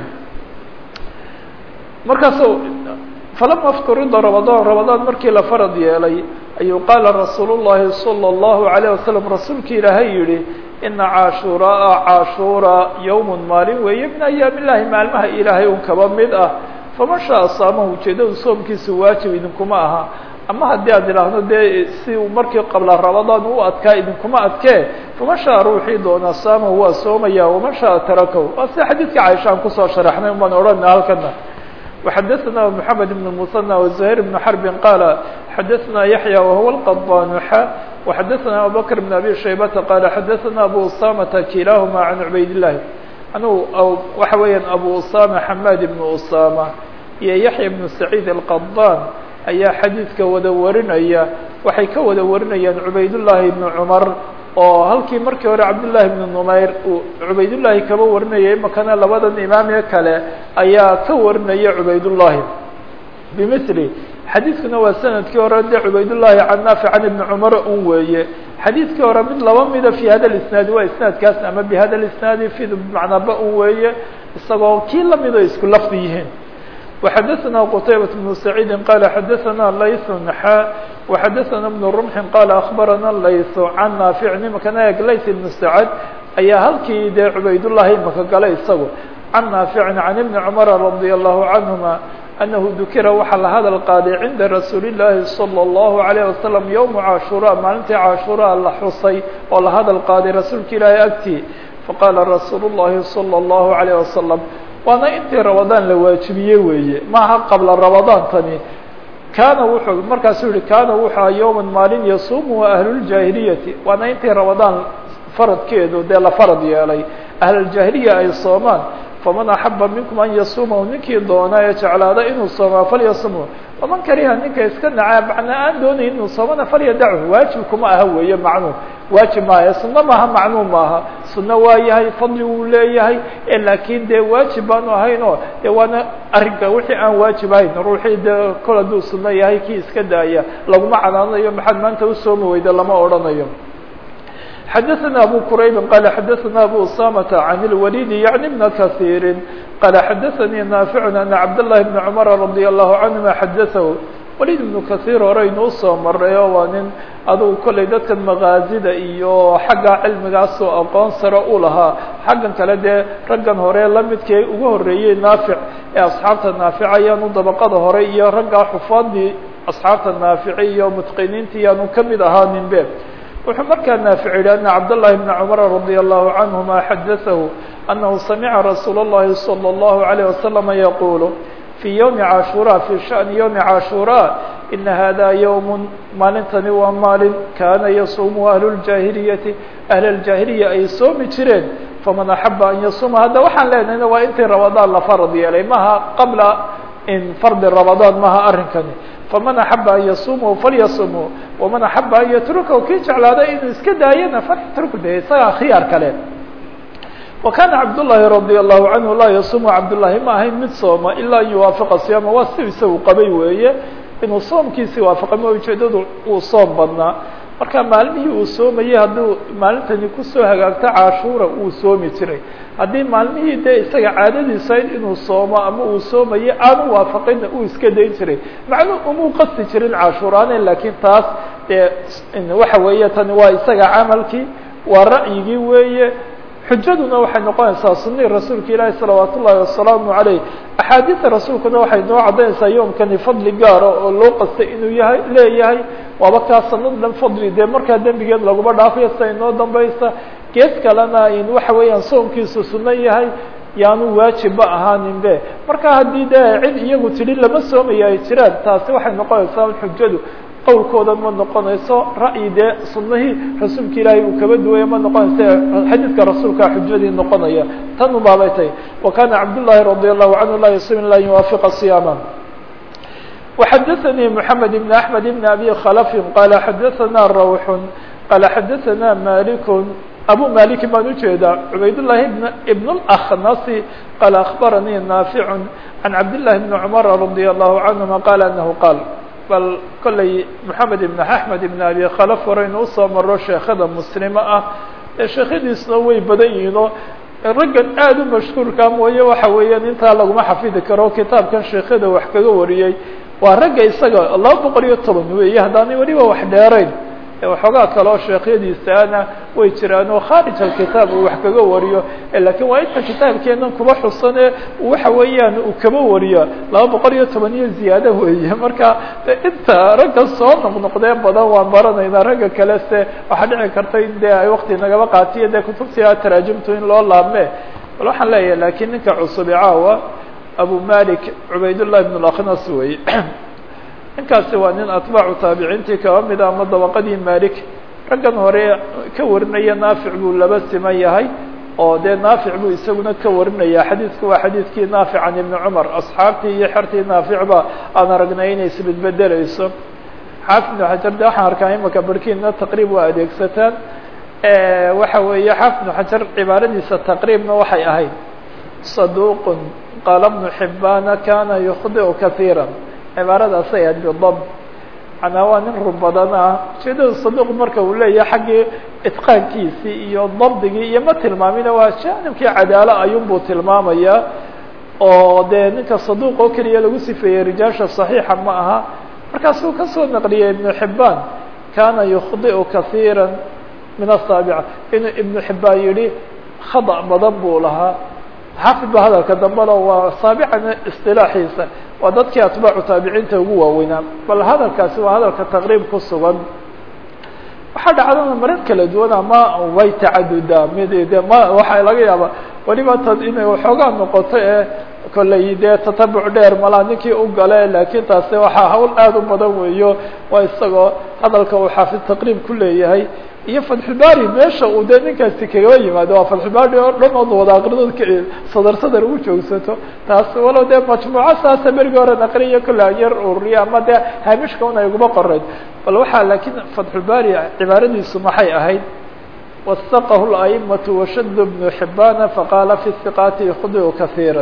markaas falama fturida ramadaan ramadaan markii la farad yeelay ayuu qaala rasuul llahi salى اllahu alayه wasalam rasuulka ilaahay yihi ina caashuuraa caashuura yowm maalin weeye min ayaam illahi maalmaha ilaahay un kaba mid ah faman shaaa saamahu ujeedadu soomkiisu waajib idinkuma aha ama haddii aad idhaahdo dee si uu markii qabla ramadaan u adkaa idinkuma adkee faman shaaa ruuxii doonaa saamahu waa soomaya waman shaaa tarakahu waa sida xadiidka caaisha aan kusoo sharaxnay umaan odhana halkana وxadثna محamed بن المثنى وزهير بن حرب qال xadثna يحيى وهو القضان xا وxadثna abubكر بن أbي شhaybة qال xadثna أbو أسامة kilahma عن عubayd اللahi anuu waxa weeyaan أbو أسامة حmاd بن أسامة iyo يحيى بن سعيد القضان ayaa xadiidka wada warinaya waxay ka wada warinayaan عubayd اللahi بن cمر oo halkii markii hore cabdاللahi بن نmayr uu cubayduلlahi kaba warinayay imakana labadan imaamee kale ayaa ka warinaya cubayduلlahi bmثli xadiidkuna waa sanadkii hore de cubayduلlahi can naafic can ibni cumar un weeye xadiidkii hore mid laba mida fi hada اisnaadi waa isnaadkaas ama bhada اisnaadi fid macnaba un weeye isagoo kii lamido isku lafdi yihiin وxadثna qتaybaة بن سعيid qال xadثna layث xا وxadثna بن رمح qال أخbarana layث can naafic nimankana eg layث بن سacد ayaa halkii dee cubaydالlahi imaka galay isagu can naafic can iبni cmر رadي الlahu canهuma أnahu dukira waxaa la hadal qaaday cinda rasuuli الlahi صلى الlahu عalيه waسلم yوم caashura maalintii caashura la xusay oo la hadal qaaday rasuulka ilaahi agtii faqala rasuul الlahi صلى الlahu عalيه waسلم waana intii ramadaan la waajibiyey weeye maaha qabla ramadaan tani kaana wuxuu markaasuu yihi kaana wuxua yowma maalin yasuumuhu ahluuljaahiliyati waana intii ramadaan faradkeedu dee la farad yeelay ahluljaahiliya ay soomaan faman axaba minkum an yasuumahu ninkii doona ee jeclaada inuu soomaa falyasumhu waman kariha ninka iska nacaa macnaa aan doonayn inuu soomana falyadachu waajib kuma aha weeye macnuu waajib maaha sunno maaha macnuu maaha sunno waa yahay fadli wuu leeyahay laakiin dee waajib baanu ahayn oo de waana arrinka wixii aan waajib ahayn ruuxii dee kol hadduu sunno yahay kii iska daaya laguma canaanayo maxaad maanta usoomi weyda lama odhanayo xadثna أbو qرayb qال xadثna أbو أسامة عن الوليد يعني بن كثير qال xadثnي نافع أن cبداللahi بن cمر رضي الله عنهma xadثه وليد بن كثير horeynuu soo maray oo waa nin adugu kollay dadkan مغاazida iyo xagga cilmigaasoo aqoon sare u lahaa xaggan kale dee raggan hore lamidkii ugu horeeyey نaafiع ee asxaabta نaafiع ayaanu dabaqada hore iyo raggaa xufaadii asxaabta نaafici iyo mتqiniinti yaanu kamid ahaa ninbe wuxuu markaa naafic yihi ana cabdالlahi بn cmr radي الlahu canهuma xadaثahu anahu samica rasuul الlahi salى الlahu عalيه waslama yaqulu fii ywmi caashura fii shaأni ywmi caashura ina hada ywm maalintani waa maalin kaana yasuumu ahlu اljaahiliyati ahl اljaahiliya ay soomi jireen faman axaba an yasuuma hadda waxaan leenahayna waa intii ramadaan la farad yeelay maha qabla in fardi ramadaan maha arrinkani faman axaba an yasuumhu falyasumhu waman axaba an yatrukahu kii jeclaaday inuu iska daayana falyatruku de isagaa khiyaar kale wa kana cabdullahi radi allahu canhu laa yasuumu cabdullahi ma ahayn mid sooma ilaa an yuwaafiqa siyaama waa si isagu qabay weeye inuu soomkiisii waafaqa ma ujeedadu uu soom badnaa marka maalmihii uu soomayey hadduu maalintani kusoo hagaagto cashuura uu soomi jiray haddii maalmihii dee isaga caadadiisa inuu soomo ama uu soomaye aanu waafaqinna uu iska dayn jiray macnuu umuu qasti jirin cashuuraane laakiin taas dee waxa weeye tani waa isaga camalkii waa ra'yigii weeye xujaduna waxay noqonaysaa sunihii rasuulka ilaahi salawaat ullaahi wasalaamu caleyh axaadiida rasuulkuna waxay noo caddaynaysaa yoomkani fadli gaara oo loo qastay inuu yahay leeyahay waaba kaa sanad dhan fadli dee markaa dembigeed laguma dhaafayo sida inoo dambaysa geed kalena in waxa weeyaan soomkiisu sunno yahay yaanu waajibba ahaaninbe marka haddii dee cid iyagu tidhi lama soomaya ay jiraan taasi waxay noqonaysaa xujadu qowlkoodan ma noqonayso ra'yi dee sunahii rasuulka ilaahay uu kaba duwaya ma noqonayso xadiidka rasuulkaa xujadii noqonaya tan ubaabay tahay wa kana cabdullahi radi allahu canhu la yasum la yuwaafiqa siyaama وxadثnي محamed بن أحmed بن أbي khلف qال xadثna روح qال xadثna مالك أbو مالك baan ujeedaa عubayd اللhi بن الأخنص qال أخبرني نافع عن عبد الله بن عمر رضي الله عنهma qال أنه qال bal kolay محamed بن أحmed بن أbي khلف horaynu usoo maro sheekada mسلمة ah ee sheekadiisna way badan yihiinoo raggan aada u mashhuurka mooye waxa weeyaan intaa laguma xafidi karo kitaabkan sheekada wax kaga wariyey waa ragga isaga laba boqol iyo toban weeye haddaanay weliba wax dheerayn waxoogaa kaleo sheekhyadiisaana way jiraan oo khaarij alkitaab uu wax kaga wariyo lakiin waa inta kitaabkeenan kuba xusane waxa weeyaan uu kaba wariyo laba boqol iyo toban iyo ziyaado weeye marka inta ragga soo noqnoqdee badan waan baranaynaa ragga kale se waxaa dhici karta in dee ay wakti nagaba qaatiyo dee kutubtii taraajimtu in loo laabme bal waxaan leeyahay lakiin ninka cusubi caawa abu malik cubaydالlah بن اlaknas wey ninkaasi waa nin atbaacu taabiciintii kaba mida ama dabaqadii malik raggan hore ka warinaya naafic buu laba siman yahay oo dee naafic buu isaguna ka warinaya xadiidku waa xadiidkii naafic can ibni cumar asxaabtii iyo xertii naaficba aan aragnay inay isbedbedeleyso xaafid ibn xajar de waxaan arkaa imaka barkiina taqriib waa adeegsataan waxa weeye xaafid ibn xajar cibaaradiisa taqriibna waxay ahayd saduq qaala bnu xibbaana kana yukhdiu kahiira cibaaradaasay ahayd bidab manaa waa nin run badan ah ujeedada saduq marka uu leeyahay xaggii itqaankiisii iyo dabdigii iyo ma tilmaamina waa jaanibkii cadaalo ayuunbuu tilmaamayaa oo dee ninka saduq oo keliya lagu sifeeyey rijaasha صaxiixa ma aha markaasuu kasoo naqliyey ibnu xibbaan kana yukhdiu kahiira min asaabica inuu ibnu xibbaan yihi khada badan buu lahaa xaafid ba hadalka dambena waa saabicana isilaaxiisa waa dadkii atbaacu taabiciinta ugu waaweynaa bal hadalkaasi waa hadalka taqriib ku sugan waxaa dhacdana marar kala duwan ama way tacadudaa mid de ma waxaa laga yaaba weliba tad inay waxoogaa noqoto ee kolley dee tatabuc dheer malaa ninkii u gale laakiin taasi waxaa hawl aada u badan weeyo waa isagoo hadalka uu xaafid taqriib ku leeyahay iyo fatxulbari meesha uu dee ninkaasi kagaba yimaado waa fatxulbari oo dhan ood wada aqridood sadar sadar ugu joogsato taas walow dee majmuuco saasa berigi hore naqriyo kolle an yar ururiya ama dee haamishka un ay uguma qoreyd bal waxaa laakiin fatxulbari cibaaradiisu maxay ahayd wasaqahu la'imatu washad bnu xibana faqaala fi hiqaati khdiu kahiira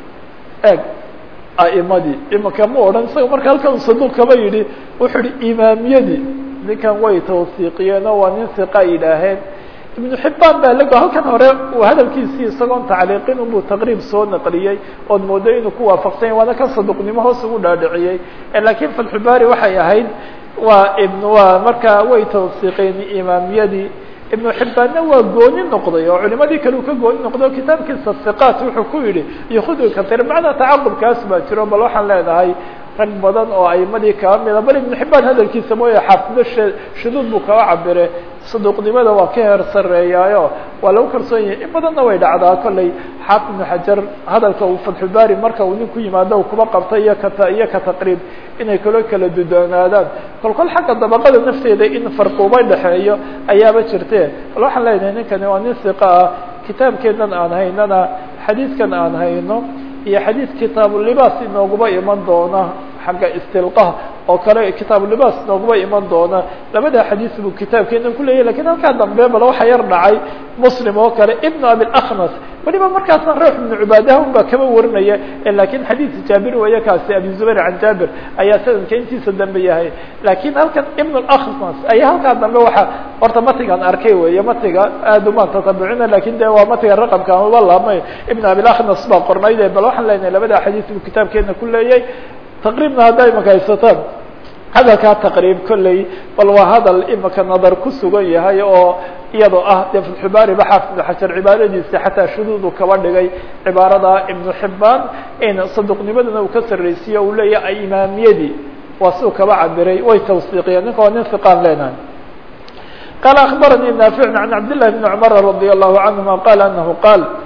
eg a'imadii imaka ma odhan isaga marka halkan saduuq kaba yidhi wuxuu yihi imaamiyadii ninkan way tawsiiqiyeenoo waa nin hiqa yidhaaheen ibnu xibbaan baa lago halkan hore uu hadalkiisii isagoon tacliiqin unbuu taqriib soo naqliyey ood moodo inuu ku waafaqsanya waana kan saduqnimo hoos ugu dhaadhiciyey lakiin fatxulbari waxay ahayd waa ibn waa markaa way tawsiiqeen imaamiyadii ibnu xibbaanna waa gooni noqday oo culimadii kale uu ka gooni noqday o kitaabkiisa hiqaat wuxuu ku yidhi yuhudu kair macnaa tacaqubkaas baa jiro bal waxaan leenahay rag badan oo aimadii kaba mida bal ibnu xibbaan hadalkiisa mooye xaafido shuduud buu kaba cabire saduuqnimada waa ka heer sareeyaayo waa lagu kalsoon yahay in badanna way dhacdaa kolley xaafid ibnu xajar hadalka uu fatxulbari marka uu nin ku yimaado u kuba qabta iyo kata iyo ka taqriib inay kalo kala dudoonaadaan kol kol xagga dabaqada nafteeda in farquuba dhexeeyo ayaaba jirte bal waxaan leenahay ninkani waa nin hiqa ah kitaabkeenan aan haynana xadiidkan aan hayno iyo xadiid kitaabulibaas inooguma iman doona xagga istilqaha oo kale kitaabulibaas inooguma iman doona labada xadiis buu kitaabkeenan kuleyahy lakin halkaa dambe bal waxa yar dhacay muslim oo kale ibnu abilaknas weliba markaasna ruux ibnu cubaadaha un baa kaba warinaya lakin xadiis jaabir weeye kaasi abi zubayr can jaabir ayaa sanadka intiisa dambe yahay lakin halkan ibn laknas ayaa halkaa dambe waxa horta matigan arkay weeye matiga aad umaan tatabucina lakin de waa matiga raqamka amaba laabmay ibn abilaknas baa qornayde bal waxaan leenahay labada xadiis buu kitaabkeena ku leeyay taqriibna hadday imaka haysataan hadalkaa taqriib kolley bal waa hadal imaka nadar ku sugan yahay oo iyadoo ah dee fatxubaari ba xaafid ibnu xajar cibaaradiisi xataa shuduudu kaba dhigay cibaarada ibnu xibaan in saduqnimadana uu ka sarraysiiye uu leeyahay imaamiyadii waa siuu kaba cabiray way tawsiiqiyeen ninka waa nin hiqaan leenahay qala akbaranii naafic can cabd llahi bni cumar radi allahu canhuma qala anahu qaal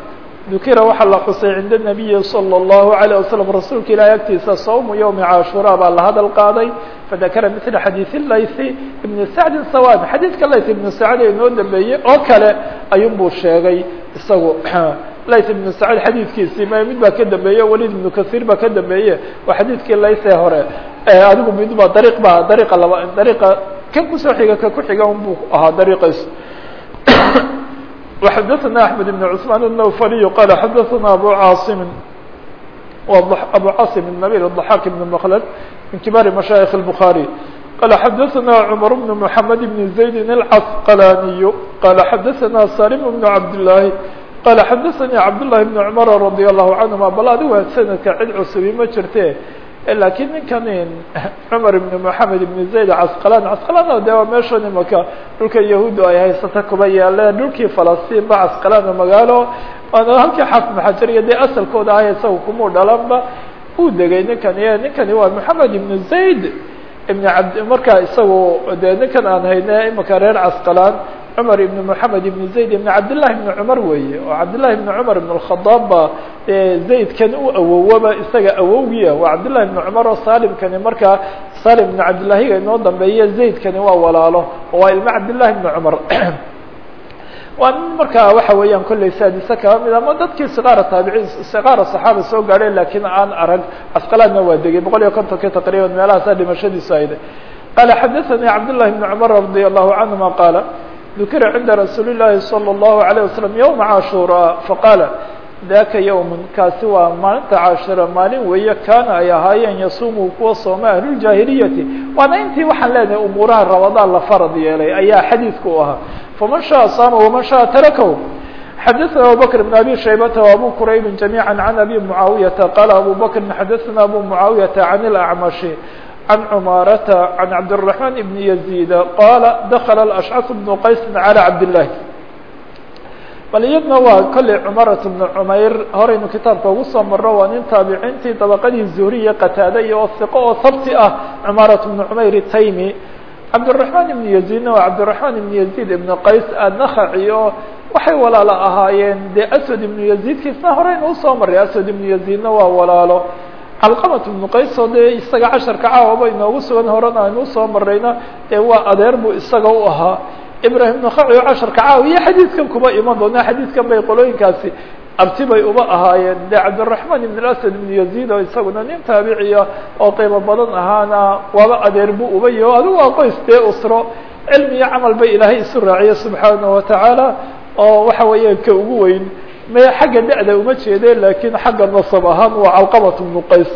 dukira waxaa la xusay cinda nabiyi salى الlahu عalيه waslm rasuulka ilahi agtiisa sawmu ywmi cashura baa la hadal qaaday fadakara mila xadiiث laythi ibn sacdi sawan xadiidka layth ibn sacd ee inoo dambeeyey oo kale ayun buu sheegay isagu layth ibn sacd xadiidkiisii m mid baa ka dambeeye walid ibnu kaثيir baa ka dambeeye waa xadiidkii layth ee hore adigu midba dariiq ba dariiqa laba dariiqa kan kusoo xiga ka ku xiga un buu ahaa dariiqays وxdثna أحمد بن عثمان النوفلي قال xdثna أbو cاaصم أbو cاaصم النبيل الضحاك بن مخلد من كبار مشايخ البخاري قال xdثna عمر بن محمد بن زيد العسقلاني قال xdثna سالم بن عبد اللahi قال xdثnي عبد الله بن عمر رضي الله عنهما bal adigu snadka cid cusubi ma jirte lakiin ninkan cmar ibn mحamed ibn zayd casqalan casqalan de waa meeshan imaka dhulka yahuuddu ay haysata kuba yaaleen dhulkii falastiin ba casqalan magaalo waana halkii xaafid xajar iyo dee asalkooda ah isaga kumuu dhalanba uu degay ninkani ninkani waa moxamed ibn zayd ibn abd markaa isagu de ninkan aan hayne imaka reer casqalan cmar ibn mحamed ibn zayd ibn cabdillahi ibn cumar weeye oo cabdillahi ibn cumar ibn الkhadaab ba zaydkan u awowaba isaga awowgiia waa cabdillahi ibn cumar oo salimkani markaa salim ibn cabdillahiga inoo dambeeye zaydkani waa walaalo oo waa ilmo cabdillahi ibn cumar waa nin markaa waxa weeyaan kolley saadise kaba mid ama dadkii sikaara taabiciin sikaara صaxaaba soo gaadheen lakiin aan arag casqalaadna waa degay boqol iyo kontonki taqriban meelahaasaa dhimashadiisu ayda qala xadaثanii cabdillahi ibn cumar radi allahu canهuma qaala ذukira cinda rasuuli الlahi salى الlahu عalيه waslم ywma cashura faqaala daka ywm kaasi waa maalinta cashura maalin weeye kaana ay ahaayeen yasuumu kuwa sooma ahluljahiliyati waana intii waxaan leenahay umuuraha rabadaan la farad yeelay ayaa xadiidku u ahaa faman shaءa saama waman shaءa tarakahu xadaثna abu bkr بn abi shaybata وabu quraybi جamيعا عan abi muعaawiyaةa qala abu bkri xadaثna abu muعaawiyaةa عan اlأcmaشhi عن عماaرة عن عبدالرحمن بن يزيد قال دخل الأشعث بن qays على عبداللahi bal iyadna waa kolley cمaرة بن cmayr horaynu kitaabka ugu soo maro waa nin taabiciintii dabaqadii zuhriya qataada iyo ثiqo oo habti ah cمaرة بن cmayr الtaymi cabdالرحمن بن يزيدna waa cabdالرحمن بن يزيد بن qays النkhaci oo waxay walaalo ahaayeen dee أسود بن يزيدkiisna horaynu usoo maray أسود بن يزيدna waa walaalo calqamat ibnu qays oo dee isaga casharka caawaba inoogu sugan horena aynu usoo marayna dee waa adeer buu isaga u ahaa ibrahim nakaci oo casharka caawa iyo xadiidkan kuba iman doona xadiidkan bay qolooyinkaasi abti bay uba ahaayeen dee cabdiraxmaan ibn asad ibn yaziid oo isaguna nin taabiciya oo qiimo badan ahaana waaba adeer buu uba yaho adigu waa qoys dee usro cilmi iyo camal bay ilaahay isu raaciye subxaana watacaala oo waxa weeye ka ugu weyn me xagga da-da uma jeede lakiin xagga nasab ahaan waa calqamat ibnu qays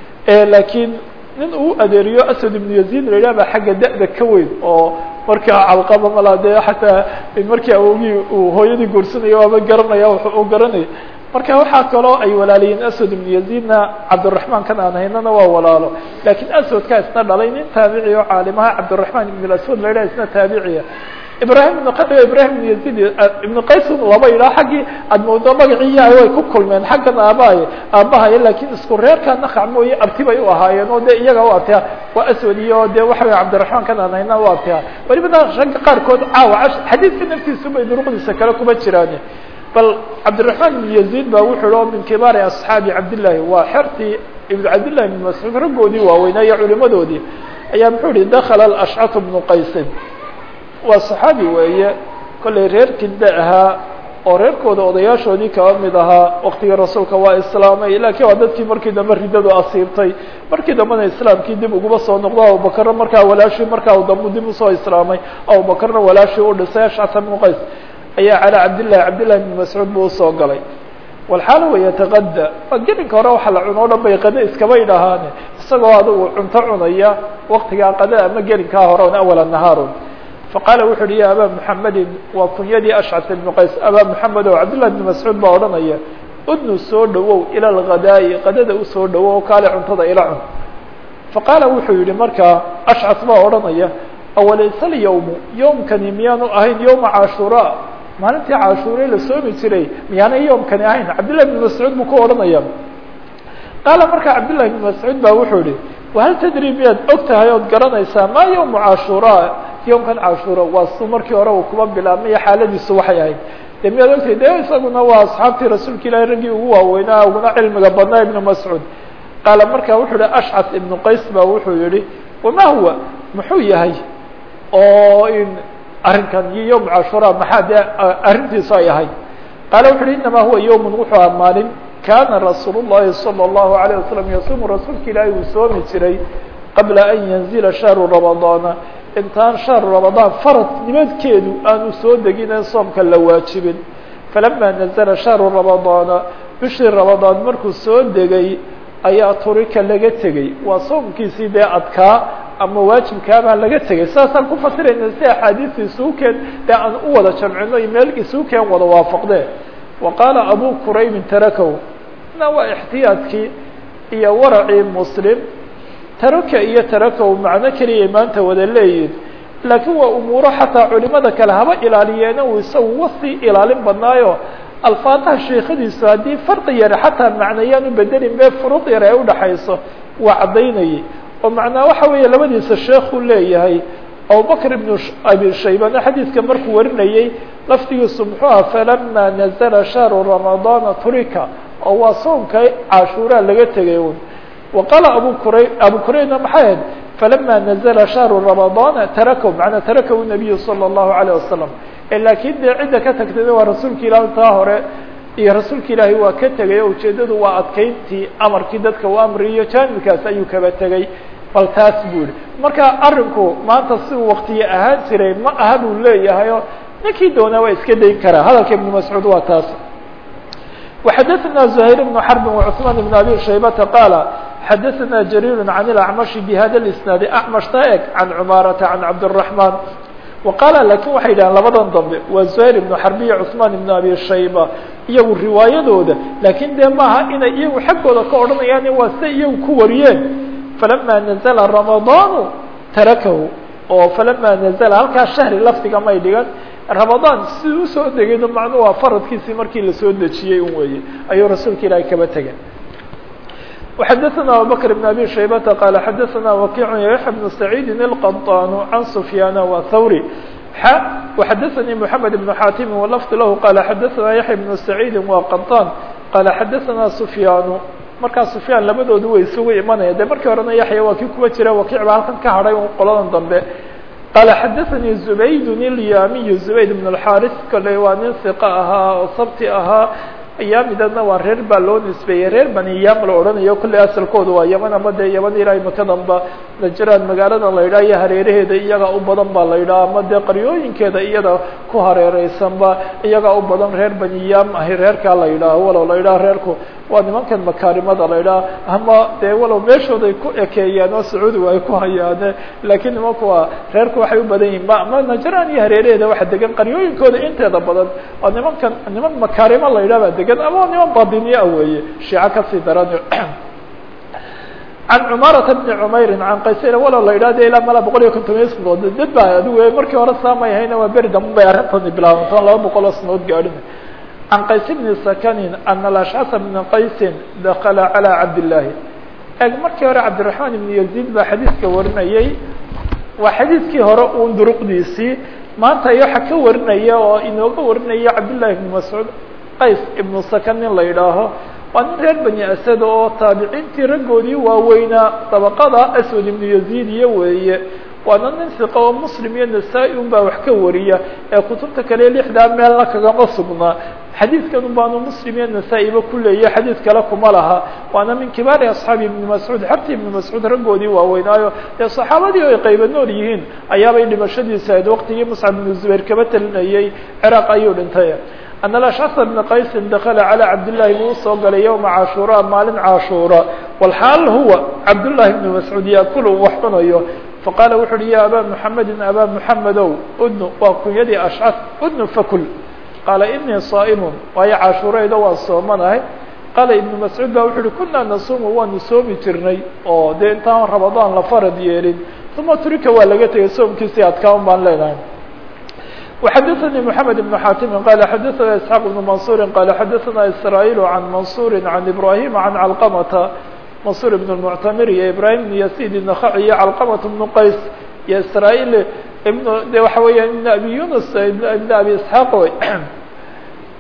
lakiin nin uu adeeriyo asad ibnu yaziid la yidhah ba xagga da-da ka weyn oo markaa calqaba mala dee xataa markii awogii uu hooyadii guursanayo waaba garanaya wuxuu u garanaya marka waxaa kaloo ay walaaliyiin aswad ibnu yaziidna cabdiraحmaan kan aan haynana waa walaalo lakiin aswadkaa isna dhalay nin taabici oo caalimaha cabdiraحmaan ibn aswad la yidhah isna taabiciya ibrahim ibn q ibrahim ibn yazid ibn qays laba yidhaha xaggii aad moodo magaciiya way ku kulmeen xaggan aabahay aabahaya lakiin isku reerka nakac mooye abti bay u ahaayeen oo de iyaga u abtiha waa aswad iyo de waxa wey cabdiraحmaan kan aan hayna u abtiha walibana ragga qaarkood caawa xadiidka naftiisu bay duruqdiisa kale kuma jiraan bal cabdiraحmaan ibn yazid ba wuxuu o min kibaari asxaabi cabdillahi waa xertii ibn cabdillahi ibn mascuud raggoodii waaweynaa iyo culimadoodii ayaa muxuu yihi dakla ashcat bnu qaysin waa صaxaabi weeye kollay reer kidda ahaa oo reerkooda odayaashoodii kaba mid ahaa waktigii rasuulka waa islaamay lakiin waa dadkii markii dambe riddadu asiibtay markii dambena islaamkii dib uguma soo noqdo abubakarna markaa walaashii markaa dambu dib usoo islaamay abubakarna walaashii u dhisay ashcata bnu qays ayaa calaa cabdillahi cabdillahi bn mascuud buu usoo galay walxaala wey yataqada waa gelinka hore waxa la cuno o dhan bay qade iskaba idhahaane isagoo adigu cunto cunaya waktigaa qade ama gelinkaa hore on awala nahaarun faqaala wuxu uhi ya abaa muxamedin waa kunyadii ashcat ibnu qays abaa muxamed o cabdillahi bni mascuud baa odhanaya udnu soo dhawow ila alghadaa'i qadada usoo dhawow oo kaale cuntada ila cun faqaala wuxuu yihi markaa ashcat baa odhanaya awalaysa alyawmu yowmkani miyaanu ahayn yowma cashuraa maalintii cashuure la soomi jiray miyaanay yowmkani ahayn cabdillahi bni mascuud buu ku odhanaya qaala markaa cabdillahi bni mascuud baa wuxuu yihi wahal tadri miyaad og tahay ood garanaysaa maa yowmu cashuraa yowmkan cashuura waa su markii hore uu kuba bilaabmaya xaaladiisu waxay ahayd de miyaad ogtay de isaguna waa asxaabtii rasuulka ilahi raggii ugu waaweynaa uguna cilmiga badnaa ibnu mascuud qaala markaa wuxuu yihi ashcas ibnu qays ba wuxuu yihi wama huwa muxuu yahay oo in arrinkan iyo yowm cashura maxaa dee arrintiisu ay ahayd qaala wuxu uhi inama huwa yowmun wuxuu aha maalin kana rasuul الlahi salى الlahu عalيه wasalam yasuumu rasuulka ilaahi uu soomi jiray qabla an yanzila shahru ramadaana intaan shahru ramadaan farad nimadkeedu aanu soo degin ee soomka la waajibin falama nazla shahru ramadaana bishii ramadaan markuu soo degay ayaa turika laga tegey waa soomkiisii dee adkaa ama waajibkaabaa laga tegay saasaan ku fasirayna si axaadiista isuukeen dee aan u wada jamcino iyo meel isuukeen wada waafaqdee wa qaala abu quraybin tarakow na waa ixtiyaadkii iyo waracii muslim taraka iyo tarakow macno keliyay maanta wada leeyihin laakiin waa umuuro xataa culimada kale haba ilaaliyeena uu isagu wasii ilaalin badnaayo alfaadaha sheekadiisu haddii farqi yare xataa macnayaan u bedelin be furuq yare ay udhaxayso waa caddaynayay oo macnaa waxa weeye labadiisa sheekuu leeyahay abubakr ibnu abi shaybana xadiidka markuu warinayey laftigiisu muxuu aha falama nazla shahru ramadaana turika oo waa soomka cashuuraa laga tegay un wa qaala abu qura abu quraybna maxay ahayd falama nazla shahru ramadaana tarakahu macnaa tarakahu nabiyu salى الlahu عalيه wasalam laakiin dee cidda ka tagtayna waa rasuulka ilahi taa hore iyo rasuulka ilaahi waa ka tegay o ujeedadu waa adkeyntii amarkii dadka u amriyo jaanibkaas ayuu kaba tegay bal taas buu yihi marka arinku maanta si uu waktiye ahaan jiray ma aha buu leeyahay o ninkii doonaa waa iska dayn karaa hadalka ibnu mascuud waa taas وxadثna زhayr بن xرb وcثman بن abi shaybةa qاala xadثna jrيr عan الأعmشh bhada الاسناad أعmشhta eg عan cmaaraةa عan cabdالرحman وqaala lakin waxay yidhahan labadan dambe waa زhayr بن xrb iyo cثman بن abi shayba iyagu riwaayadooda lakin dee maaha inay iyagu xaggooda ka odhanayaan waa siday iyagu ku wariyeen falama nazla رamaضaan tarakahu oo falama nazla halkaa shahri lafdiga may dhigan ramadaan si usoo degayno macnuu waa faradkiisii markii lasoo dejiyey un weeye ayuu rasuulka ilaahay kaba tegay وxadثna abubكر بن abي شhaybةa qال xadثna وkiع yaحya بن سacيidi الqطاn عan سfyاn وthwrي وxadثnي محamed بن xاtim وlفظ lah qال xadثna yaحya بن سacيidi وqطاn qال xadثna سfyاn markaa سfyaan labadoodu way isugu imanaya de markii horena yaحya waa kii kuwa jira wakiع ba halkan ka hadhay qoladan dambe qال xadثnي زbayd الyamiy زbayd بن الxاris kale waa nin ثiq ahaa oo sabti ahaa yaamidana waa reer baa loo nisbeeyey reer bani yam la odhanayo kolley asalkooda waa yaman ama dee yaman ilaahay makadanba najraan magaalada la yidhaha iyo hareeraheeda iyagaa u badan baa la yidhaha ama dee qaryooyinkeeda iyada ku hareereysanba iyagaa u badan reer bani yam ahi reerkaa la yidhaaho walow la yidhaha reerku waa nimankan makaarimada la yidhaha ama dee walow meeshooday ku ekeeyaan oo sacuudigu ay ku hayaane laakiin nimanku waa reerku waxay u badan yihin ma ama najraan iyo hareeraheeda waxa degan qaryooyinkooda inteeda badan oo nimankan niman makaarimo la yidhah baa degan ama niman badiniya weeye shiico kasii daran can cumaarata bni cumeyrin can qaysayr walow la yidhah de ilaa mala boqol iyo konton iyo sanood dad baa adigu markii hore saamay hayna waa beri dambe bay arrintani bilaabantoon laba boqol oo sanood gaadhin can qays bni sakanin ana alashcasa bna qaysin dakala calى cabdillaahi eg markii hore cabdiraxmaan ibn yaziid baa xadiiska warinayey waa xadiiskii hore uun duruqdiisii maanta waxa ka warinaya oo inooga warinaya cabdillahi ibni mascuud qays ibnu sakan nin la yidhaaho waa nin reer bani asad oo taabiciintii raggoodii waaweynaa dabaqada aswad ibnu yaziid iyo weeye waana nin siqa oo muslim iyo nasaa-i un baa wax ka wariya ee kutubta kale lixdaa meelna kagama sugnaa xadiidkan un baanu muslim iyo nasaa-iba ku leeya xadiid kale kuma laha waana min kibaari asxaabi ibni mascuud xabti ibni mascuud raggoodii waaweynaayo dee saxaabadii o ay qaybanood yihiin ayaabay dhimashadiisa ahayd waqtigii muscab ibnu zubayr kaba talinayey ciraaq ayuu dhintay an alashcasa bna qaysin dakala calى cabdillahi buu usoo galay yowma cashuura maalin cashuura walxaal huwa cabdullahi bni mascuud yaakulu wax cunayo faqaala wuxu uhi ya abaa muxamedin abaa muxamedow udnu waa kunyadii ashcas udnu fakul qaala inii saa'imun waayo cashuuraydo waan soomanahay qaala ibnu mascuud ba wuxu uhi kunaa nasuumu waanu soomi jirnay oo dee intaan ramadaan la farad yeelin uma turika waa laga tegay soomkiisii adkaan baan leenahay وxadثnي محamed بن xاtim qال xadثna isحاq بن maنصuر qال xadثna isrايل عan maنصuر عan ibrahيm عan cلqمةa maنصuر بن المعتmir iyo ibrahim بن يسيد النخعي iyo cلqمة بن qays iyo isrايل ibn de waxa weya ibn abi yunus ibn abi isحاq wy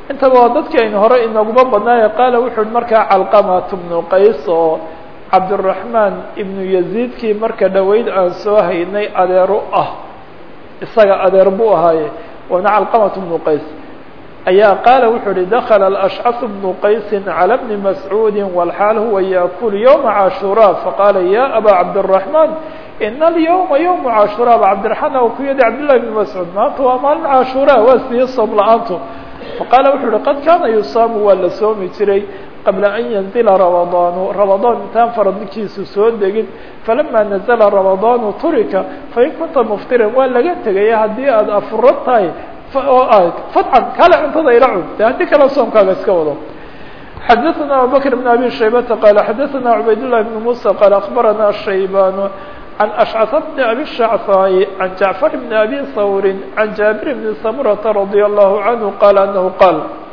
intaba waa dadkii aynu hore inaguma badnaaye qaala wuxu uhi markaa calqamat bnu qays oo cabdiraxmaan ibnu yaziidkii marka dhoweyd aan soo haynay adeero ah isaga adeer buu ahaaye waana calqamat bnu qays ayaa qaala wuxuu uhi dakla alashcas bnu qaysi calى bni mascuudi walxaal huwa yaakul ywma cashuraa faqaala ya aba cabdالraحman ina alyawma ywma cashuraa aba cabdiraحmaan o ku yadi cabdillahi bn mascuud maanta waa maalin cashuraa waa siye soom la-aantu faqaala wuxuu uhi qad kaana yusaamu waa la soomi jiray qabla an yanzila ramadaanu ramadaan intaan faradkiisu soo degin falama nazla ramadaanu turika fain kunta muftiran waa laga tegaya haddii aada afuro tahay fadcan kale cuntada ila cun de haddii kale soomkaaga iska wado xadaثna abubakr بn abi shaybata qala xadaثna cubayd لlah بn muسى qala akbarana shayban عن أشعث بن أبي الشعثاء عن جعفر بن أبي ثور عن جابر بن سمرة رضي الله عنه قال أنه قال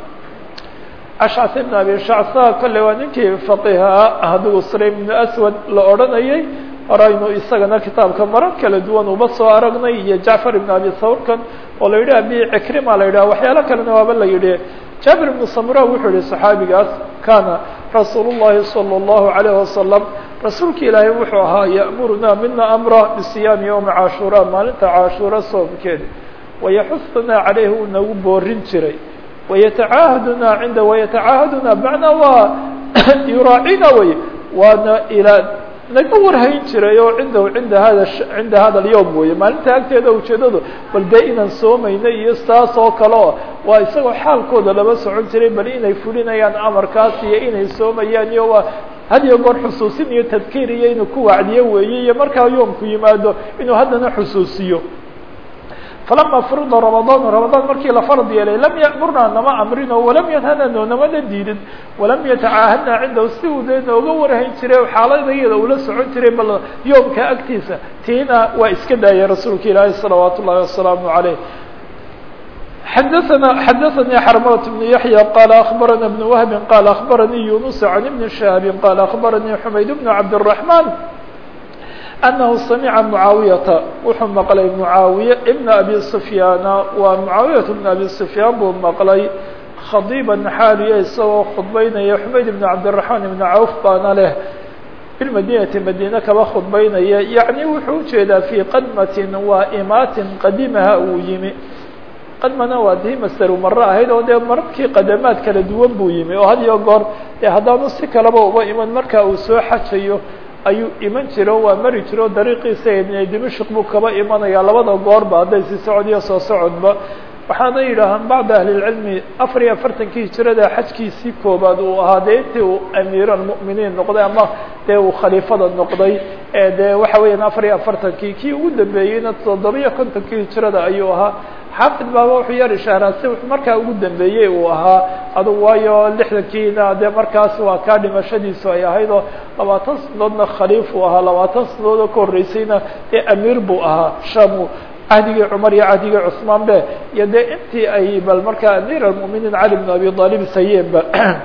أشعث بن أبي الشعثاء kale waa ninkii فقيha haduu sريم بن أسود la odranayay horaynu isagana kitaabka marar kala duwan uba soo aragnay iyo jacfar ibn abi thawrkan oo la yidhi abi cikrima la yidhah waxyaalo kalena waaba la yidhi jaabir ibnu samura wuxuu yihi saxaabigaas kana rasuul الlahi salى الlahu عalيه wasalam rasuulka ilaahay wuxuu ahaa ya'muruna mina amra bisiyaami ywmi cashuura maalinta cashuura soomkeeda wayaxusuna calayhi uu nagu boorin jiray wayatacaahaduna cinda wayatacaahaduna macnaa waa yuraacina wey waana ilaa naga warhayn jiray oo cindahu cinda hada cinda hada alyawm weeye maalinta agteeda ujeedadu bal dee inaan soomayna iyo saas oo kale o waa isagoo xaalkooda lama socon jiray bal inay fulinayaan amarkaas iyo inay soomayaan iyo waa had iyo goor xusuusin iyo tadkiir iyo inuu ku wacdiyo weeye iyo markaa yoomku yimaado inuu haddana xusuusiyo falama furida ramadaan ramadaan markii la farad yeelay lam ya'murna nama amrino walam yanhana noonamana diidin walam yatacaahadna cindahu si uu dee nooga warhayn jiray xaaladayada ula socon jiray bal yoomka agtiisa tiina waa iska daayay rasuulka ilaahi salawaat ullahi wasalaamu عaleyh xadaثna xadaثnي xrmlة بن yaحyى qال أخbarana بن وهb qال أخbarnي يuنس عن بن شhهاب qال أخbarnي حmayd بن cabdالرحمن أنه سمع معاaويةa wuxuu mqلay معاaوية بن أbي سفyاaن waa معاaوية بن أbي سفyاan buu mqلay khadيبا xاaliya isagoo khudbaynaya حmayd بن cabدالرحمن بن cوف baana leh بالmadinةi madine kaba khudbaynaya yaعnي wuxuu ujeedaa في qadmة waa imaatin qadimaha uu yimi qadmana waa dii masteru maro ahayd oo dee mararkii qadamaad kala duwan buu yimi oo had iyo goor dee haddaanu si kalaba uba iman marka uu soo xajayo ayuu iman jiro waa mari jiro dariiqiisa ibn dimashq buu kaba imanaya labada goorba hadday si socod iyo soo socodba waxaana yidhaahaan bacda ahlilcilmi afar iyo afartankii hijirada xajkiisii koobaad uu ahaa dee intii uu amiir almu'miniin noqday ama dee uu khaliifada noqday ee dee waxa weeyaan afar iyo afartankii kii ugu dambeeyeyna toddobiyo kontonkii hijirada ayuu ahaa xaafid baaba wuxuu yar ishaaraa si markaa ugu dambeeyey uu ahaa adugu waayo lixdankiina dee markaas waa kaa dhimashadiisu ay ahayd oo labaatan sanadoodna khaliif uu ahaa labaatan sanadood oo ka horreysayna dee amiir buu ahaa shamu cahdigii cumar iyo cahdigii cusmaan be iyo dee intii ay bal markaa amiir almu'miniin cali bn abi aalib sayeenba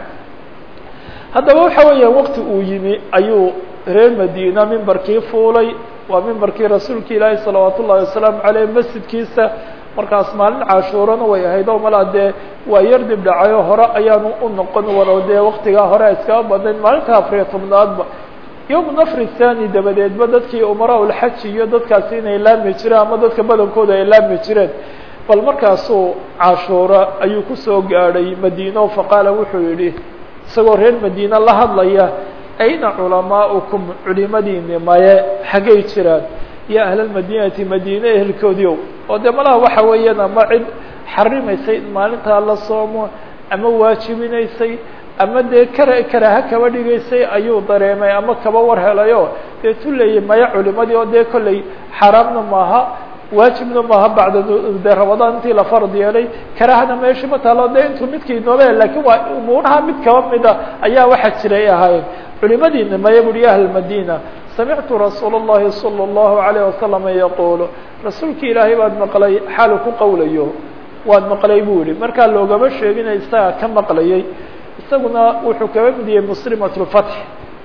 haddaba waxa weeyaan wakti uu yimi ayuu reer madiina mimbarkii fuulay waa mimbarkii rasuulka ilaahi salawaat ullahi wasalaamu caleyh masjidkiisa markaas maalin cashuurana way ahayd oo malaa dee waa yar dib dhacayo hore ayaanu u noqon walow dee waktigaa hore iskaga badnayd maalinta afariyo tobnaadba yowm nafri thani dabadeedba dadkii umaraa ulxaji iyo dadkaasi inay laami jireen ama dadka badankooda ay laami jireen bal markaasuu cashuura ayuu kusoo gaadhay madiino faqaala wuxuu yidhi isagoo reer madiine la hadlaya ayna culamaaukum culimadiini maye xaggay jiraan iyo ahlalmadinati madiine ehelkoodiow oo dee malaha waxa weeyaan ama cid xarimaysay in maalintaa la soomo ama waajibinaysay ama dee kara karaaha kaba dhigaysay ayuu dareemay ama kaba war helayo dee tuleeyay maya culimadii oo dee kolley xaaraamna maaha waajibna maaha bacda de ramadaan intii la farad yeelay karahana meesha ma taalo de intuu midkii noole lakin waa umuuraha mid kaba mida ayaa waxaa jiray ahaayeen culimadiina maya buri ahl madina samictu rasuul الlahi salى الlahu عalيه wasalam yaquulu rasuulki ilaahay baad maqlay xaalu ku qowlayo waad maqlay bu yihi markaa loogama sheegina isaga ka maqlayay isaguna wuxuu kaba mid yahay muslimat اlfatx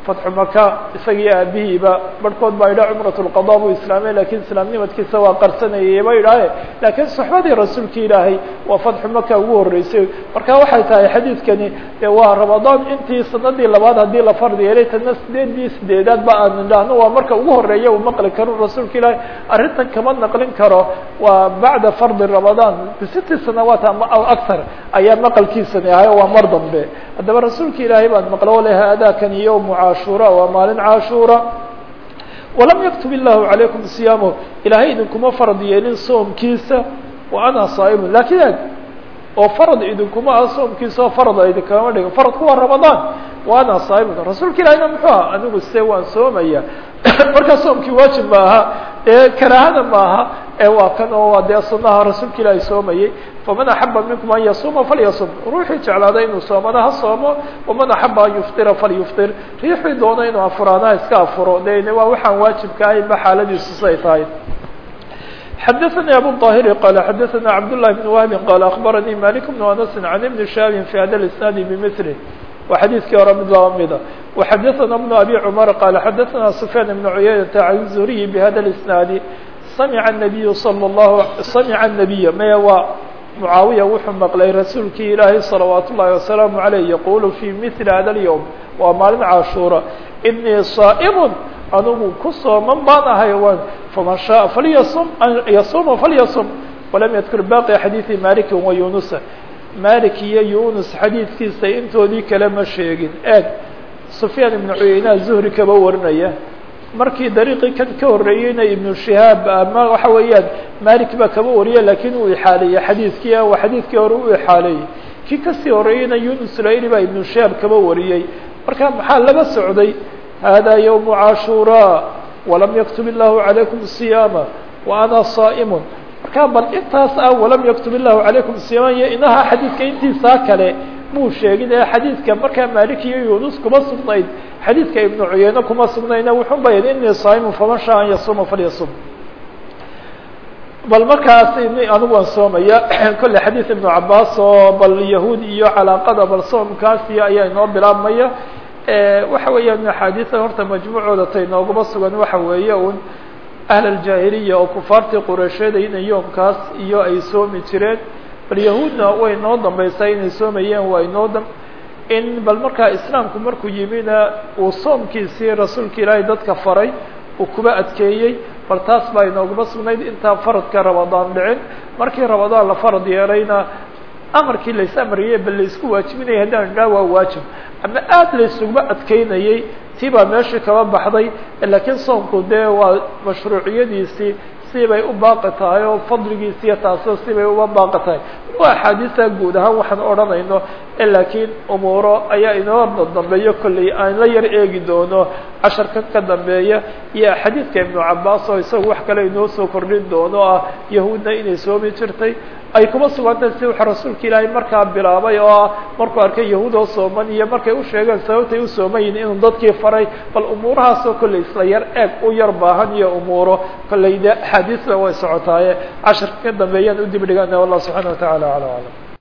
fatxu maka isagii aabihiiba barhkood baa yidhaha cumrat lqada buu islaamay lakiin islaamnimadkiisa waa qarsanayay ba yidhaahe laakiin soxbadii rasuulka ilaahay waa fatxu maka ugu horreysay marka waxay tahay xadiidkani de waa ramadaan intii sanadii labaad haddii la fardi yeelay tana sideedii sideedaad ba aan idhaahno waa marka ugu horeeya uu maqli karo rasuulka ilaahay arrintan kama naqlin karo waa bacda fardi ramadaan bisitti sanawaat ama aw aktar ayaa maqalkiisani ahay waa mar dambe haddaba rasuulka ilaahay baad maqlo le haadakani yowmu caashura waa maalin caashura walam yaktub illahu calaykum siyaamo ilaahay idinkuma farad yeelin soomkiisa wa ana saa'imun lakin eg oo farad idinkuma ah soomkiisa oo farada idinkama dhigin faradku waa ramadaan wa ana saa'imun rasuulka ilahayna muxuu aha anigu se waan soomaya markaa soomkii waajib ma aha ee karaahada maaha ee waa kan oo dee sunaha rasuulka ilaahay soomayay faman axaba minkum an yasuuma falyasum ruuxii jeclaada inuu soomana ha soomo waman axaba an yuftira falyuftir riixii doona inuu afuraana ha iska afuro de waa waxaan waajibka ahayn ba xaaladiisu say tahay xadaثnي abu الطاhiri qال xadaثna cabd للhi بن wهbi qال aخbaranii malik بن aنس عan iبn shaabi fi hada الاسناad bmثlه waa xadiidkii hore mid laba mida وxadaثna بن abi cmar qال xadaثna سfyaan بن cuyaynaةa عan الزuriyi bhada الاسناadi samca النabiy slى الlahu samca النabiy maya waa mucaawiya wuxuu maqlay rasuulkii ilaahay salawaat ullahi wasalaamu عaleyh yaqulu fi mili hada اlyوم waa maalin cashuura inii صaaئm anugu ku sooman baan ahay faman shaءa falyasum yasuma falyasum walam yadkur baqi xadiiثi maliki wa yunusa malik iyo yunus xadiidkiisa intoodii kale ma sheegin eeg sufyaan ibnu cuyeynaha zuhri kaba warinaya markii dariiqii kan ka horreeyeyna ibnu shihaab ama waxa weeyaan malik baa kaba wariya lakiin uu ixaaleeyey xadiidkii waa xadiidkii hore u ixaaleeyey kii kasii horreeyeyna yunus layli baa ibnu shihaab kaba wariyey marka maxaa laga socday hada ywم cashura walam yaktub illahu عalaykum صiyaama wa ana صaaئm marka bal intaas ah walam yaktub illahu عalaykum صiyaama iyo inaha xadiidka intiisaa kale muu sheegin ee xadiidka markaa malik iyo yunus kuma sugnayd xadiidka ibnu cuyeyne kuma sugnayna wuxuu bayan inii صaaئm faman shaء an yasuma falyasum bal markaas anigu waan soomaya kolle xadiid ibnu cabaas oo bal yahuud iyo calaaqada bal soomkaas iyo ayaa inoo bilaabmaya waxa weeyaan axaadiisan horta majmuucooda tay nooguma sugan waxa weeye un ahl aljaahiliya oo kufaartii qureysheeda inay yoomkaas iyo ay soomi jireen bal yahuudna way noo dambaysaa inay soomayeen waa inoo dam in bal markaa islaamku markuu yimina uu soomkiisii rasuulka ilaahay dadka faray uu kuba adkeeyey bal taas baa inooguma sugnayd intaan faradka ramadaan dhicin markii ramadaan la farad yeelayna amarkii lays amriyey bal laysku waajibinaya haddaan idhaha waa waajib ama aada laysuguma adkeynayey tii baa meeshii kaba baxday laakiin soomku dee waa mashruuciyadiisii sibay u baaqi tahay oo fadligiisiiyo taasoo sibay uba baaqi tahay waa axaadiista guud ahaan waxaan odhanayno laakiin umuuro ayaa inoo dambeeyo kolley aan la yar eegi doono casharkan ka dambeeya iyo xadiidka ibnu cabaas oo isaga wax kale inoo soo kordhin doono ah yahuudna inay soomi jirtay ay kuma sugantahay si wuxuu rasuulka ilaahay markaa bilaabay oo ah markuu arkay yahuud oo sooman iyo markay u sheegeen sababtay u soomayin inuu dadkii faray bal umuurahaasoo kolley isla yar eeg u yar baahan iyo umuuro kolley de axaadiisba way socotaaye casharka ka dambeeyaan u dib dhigana wallah subxana wa tacala ala aclam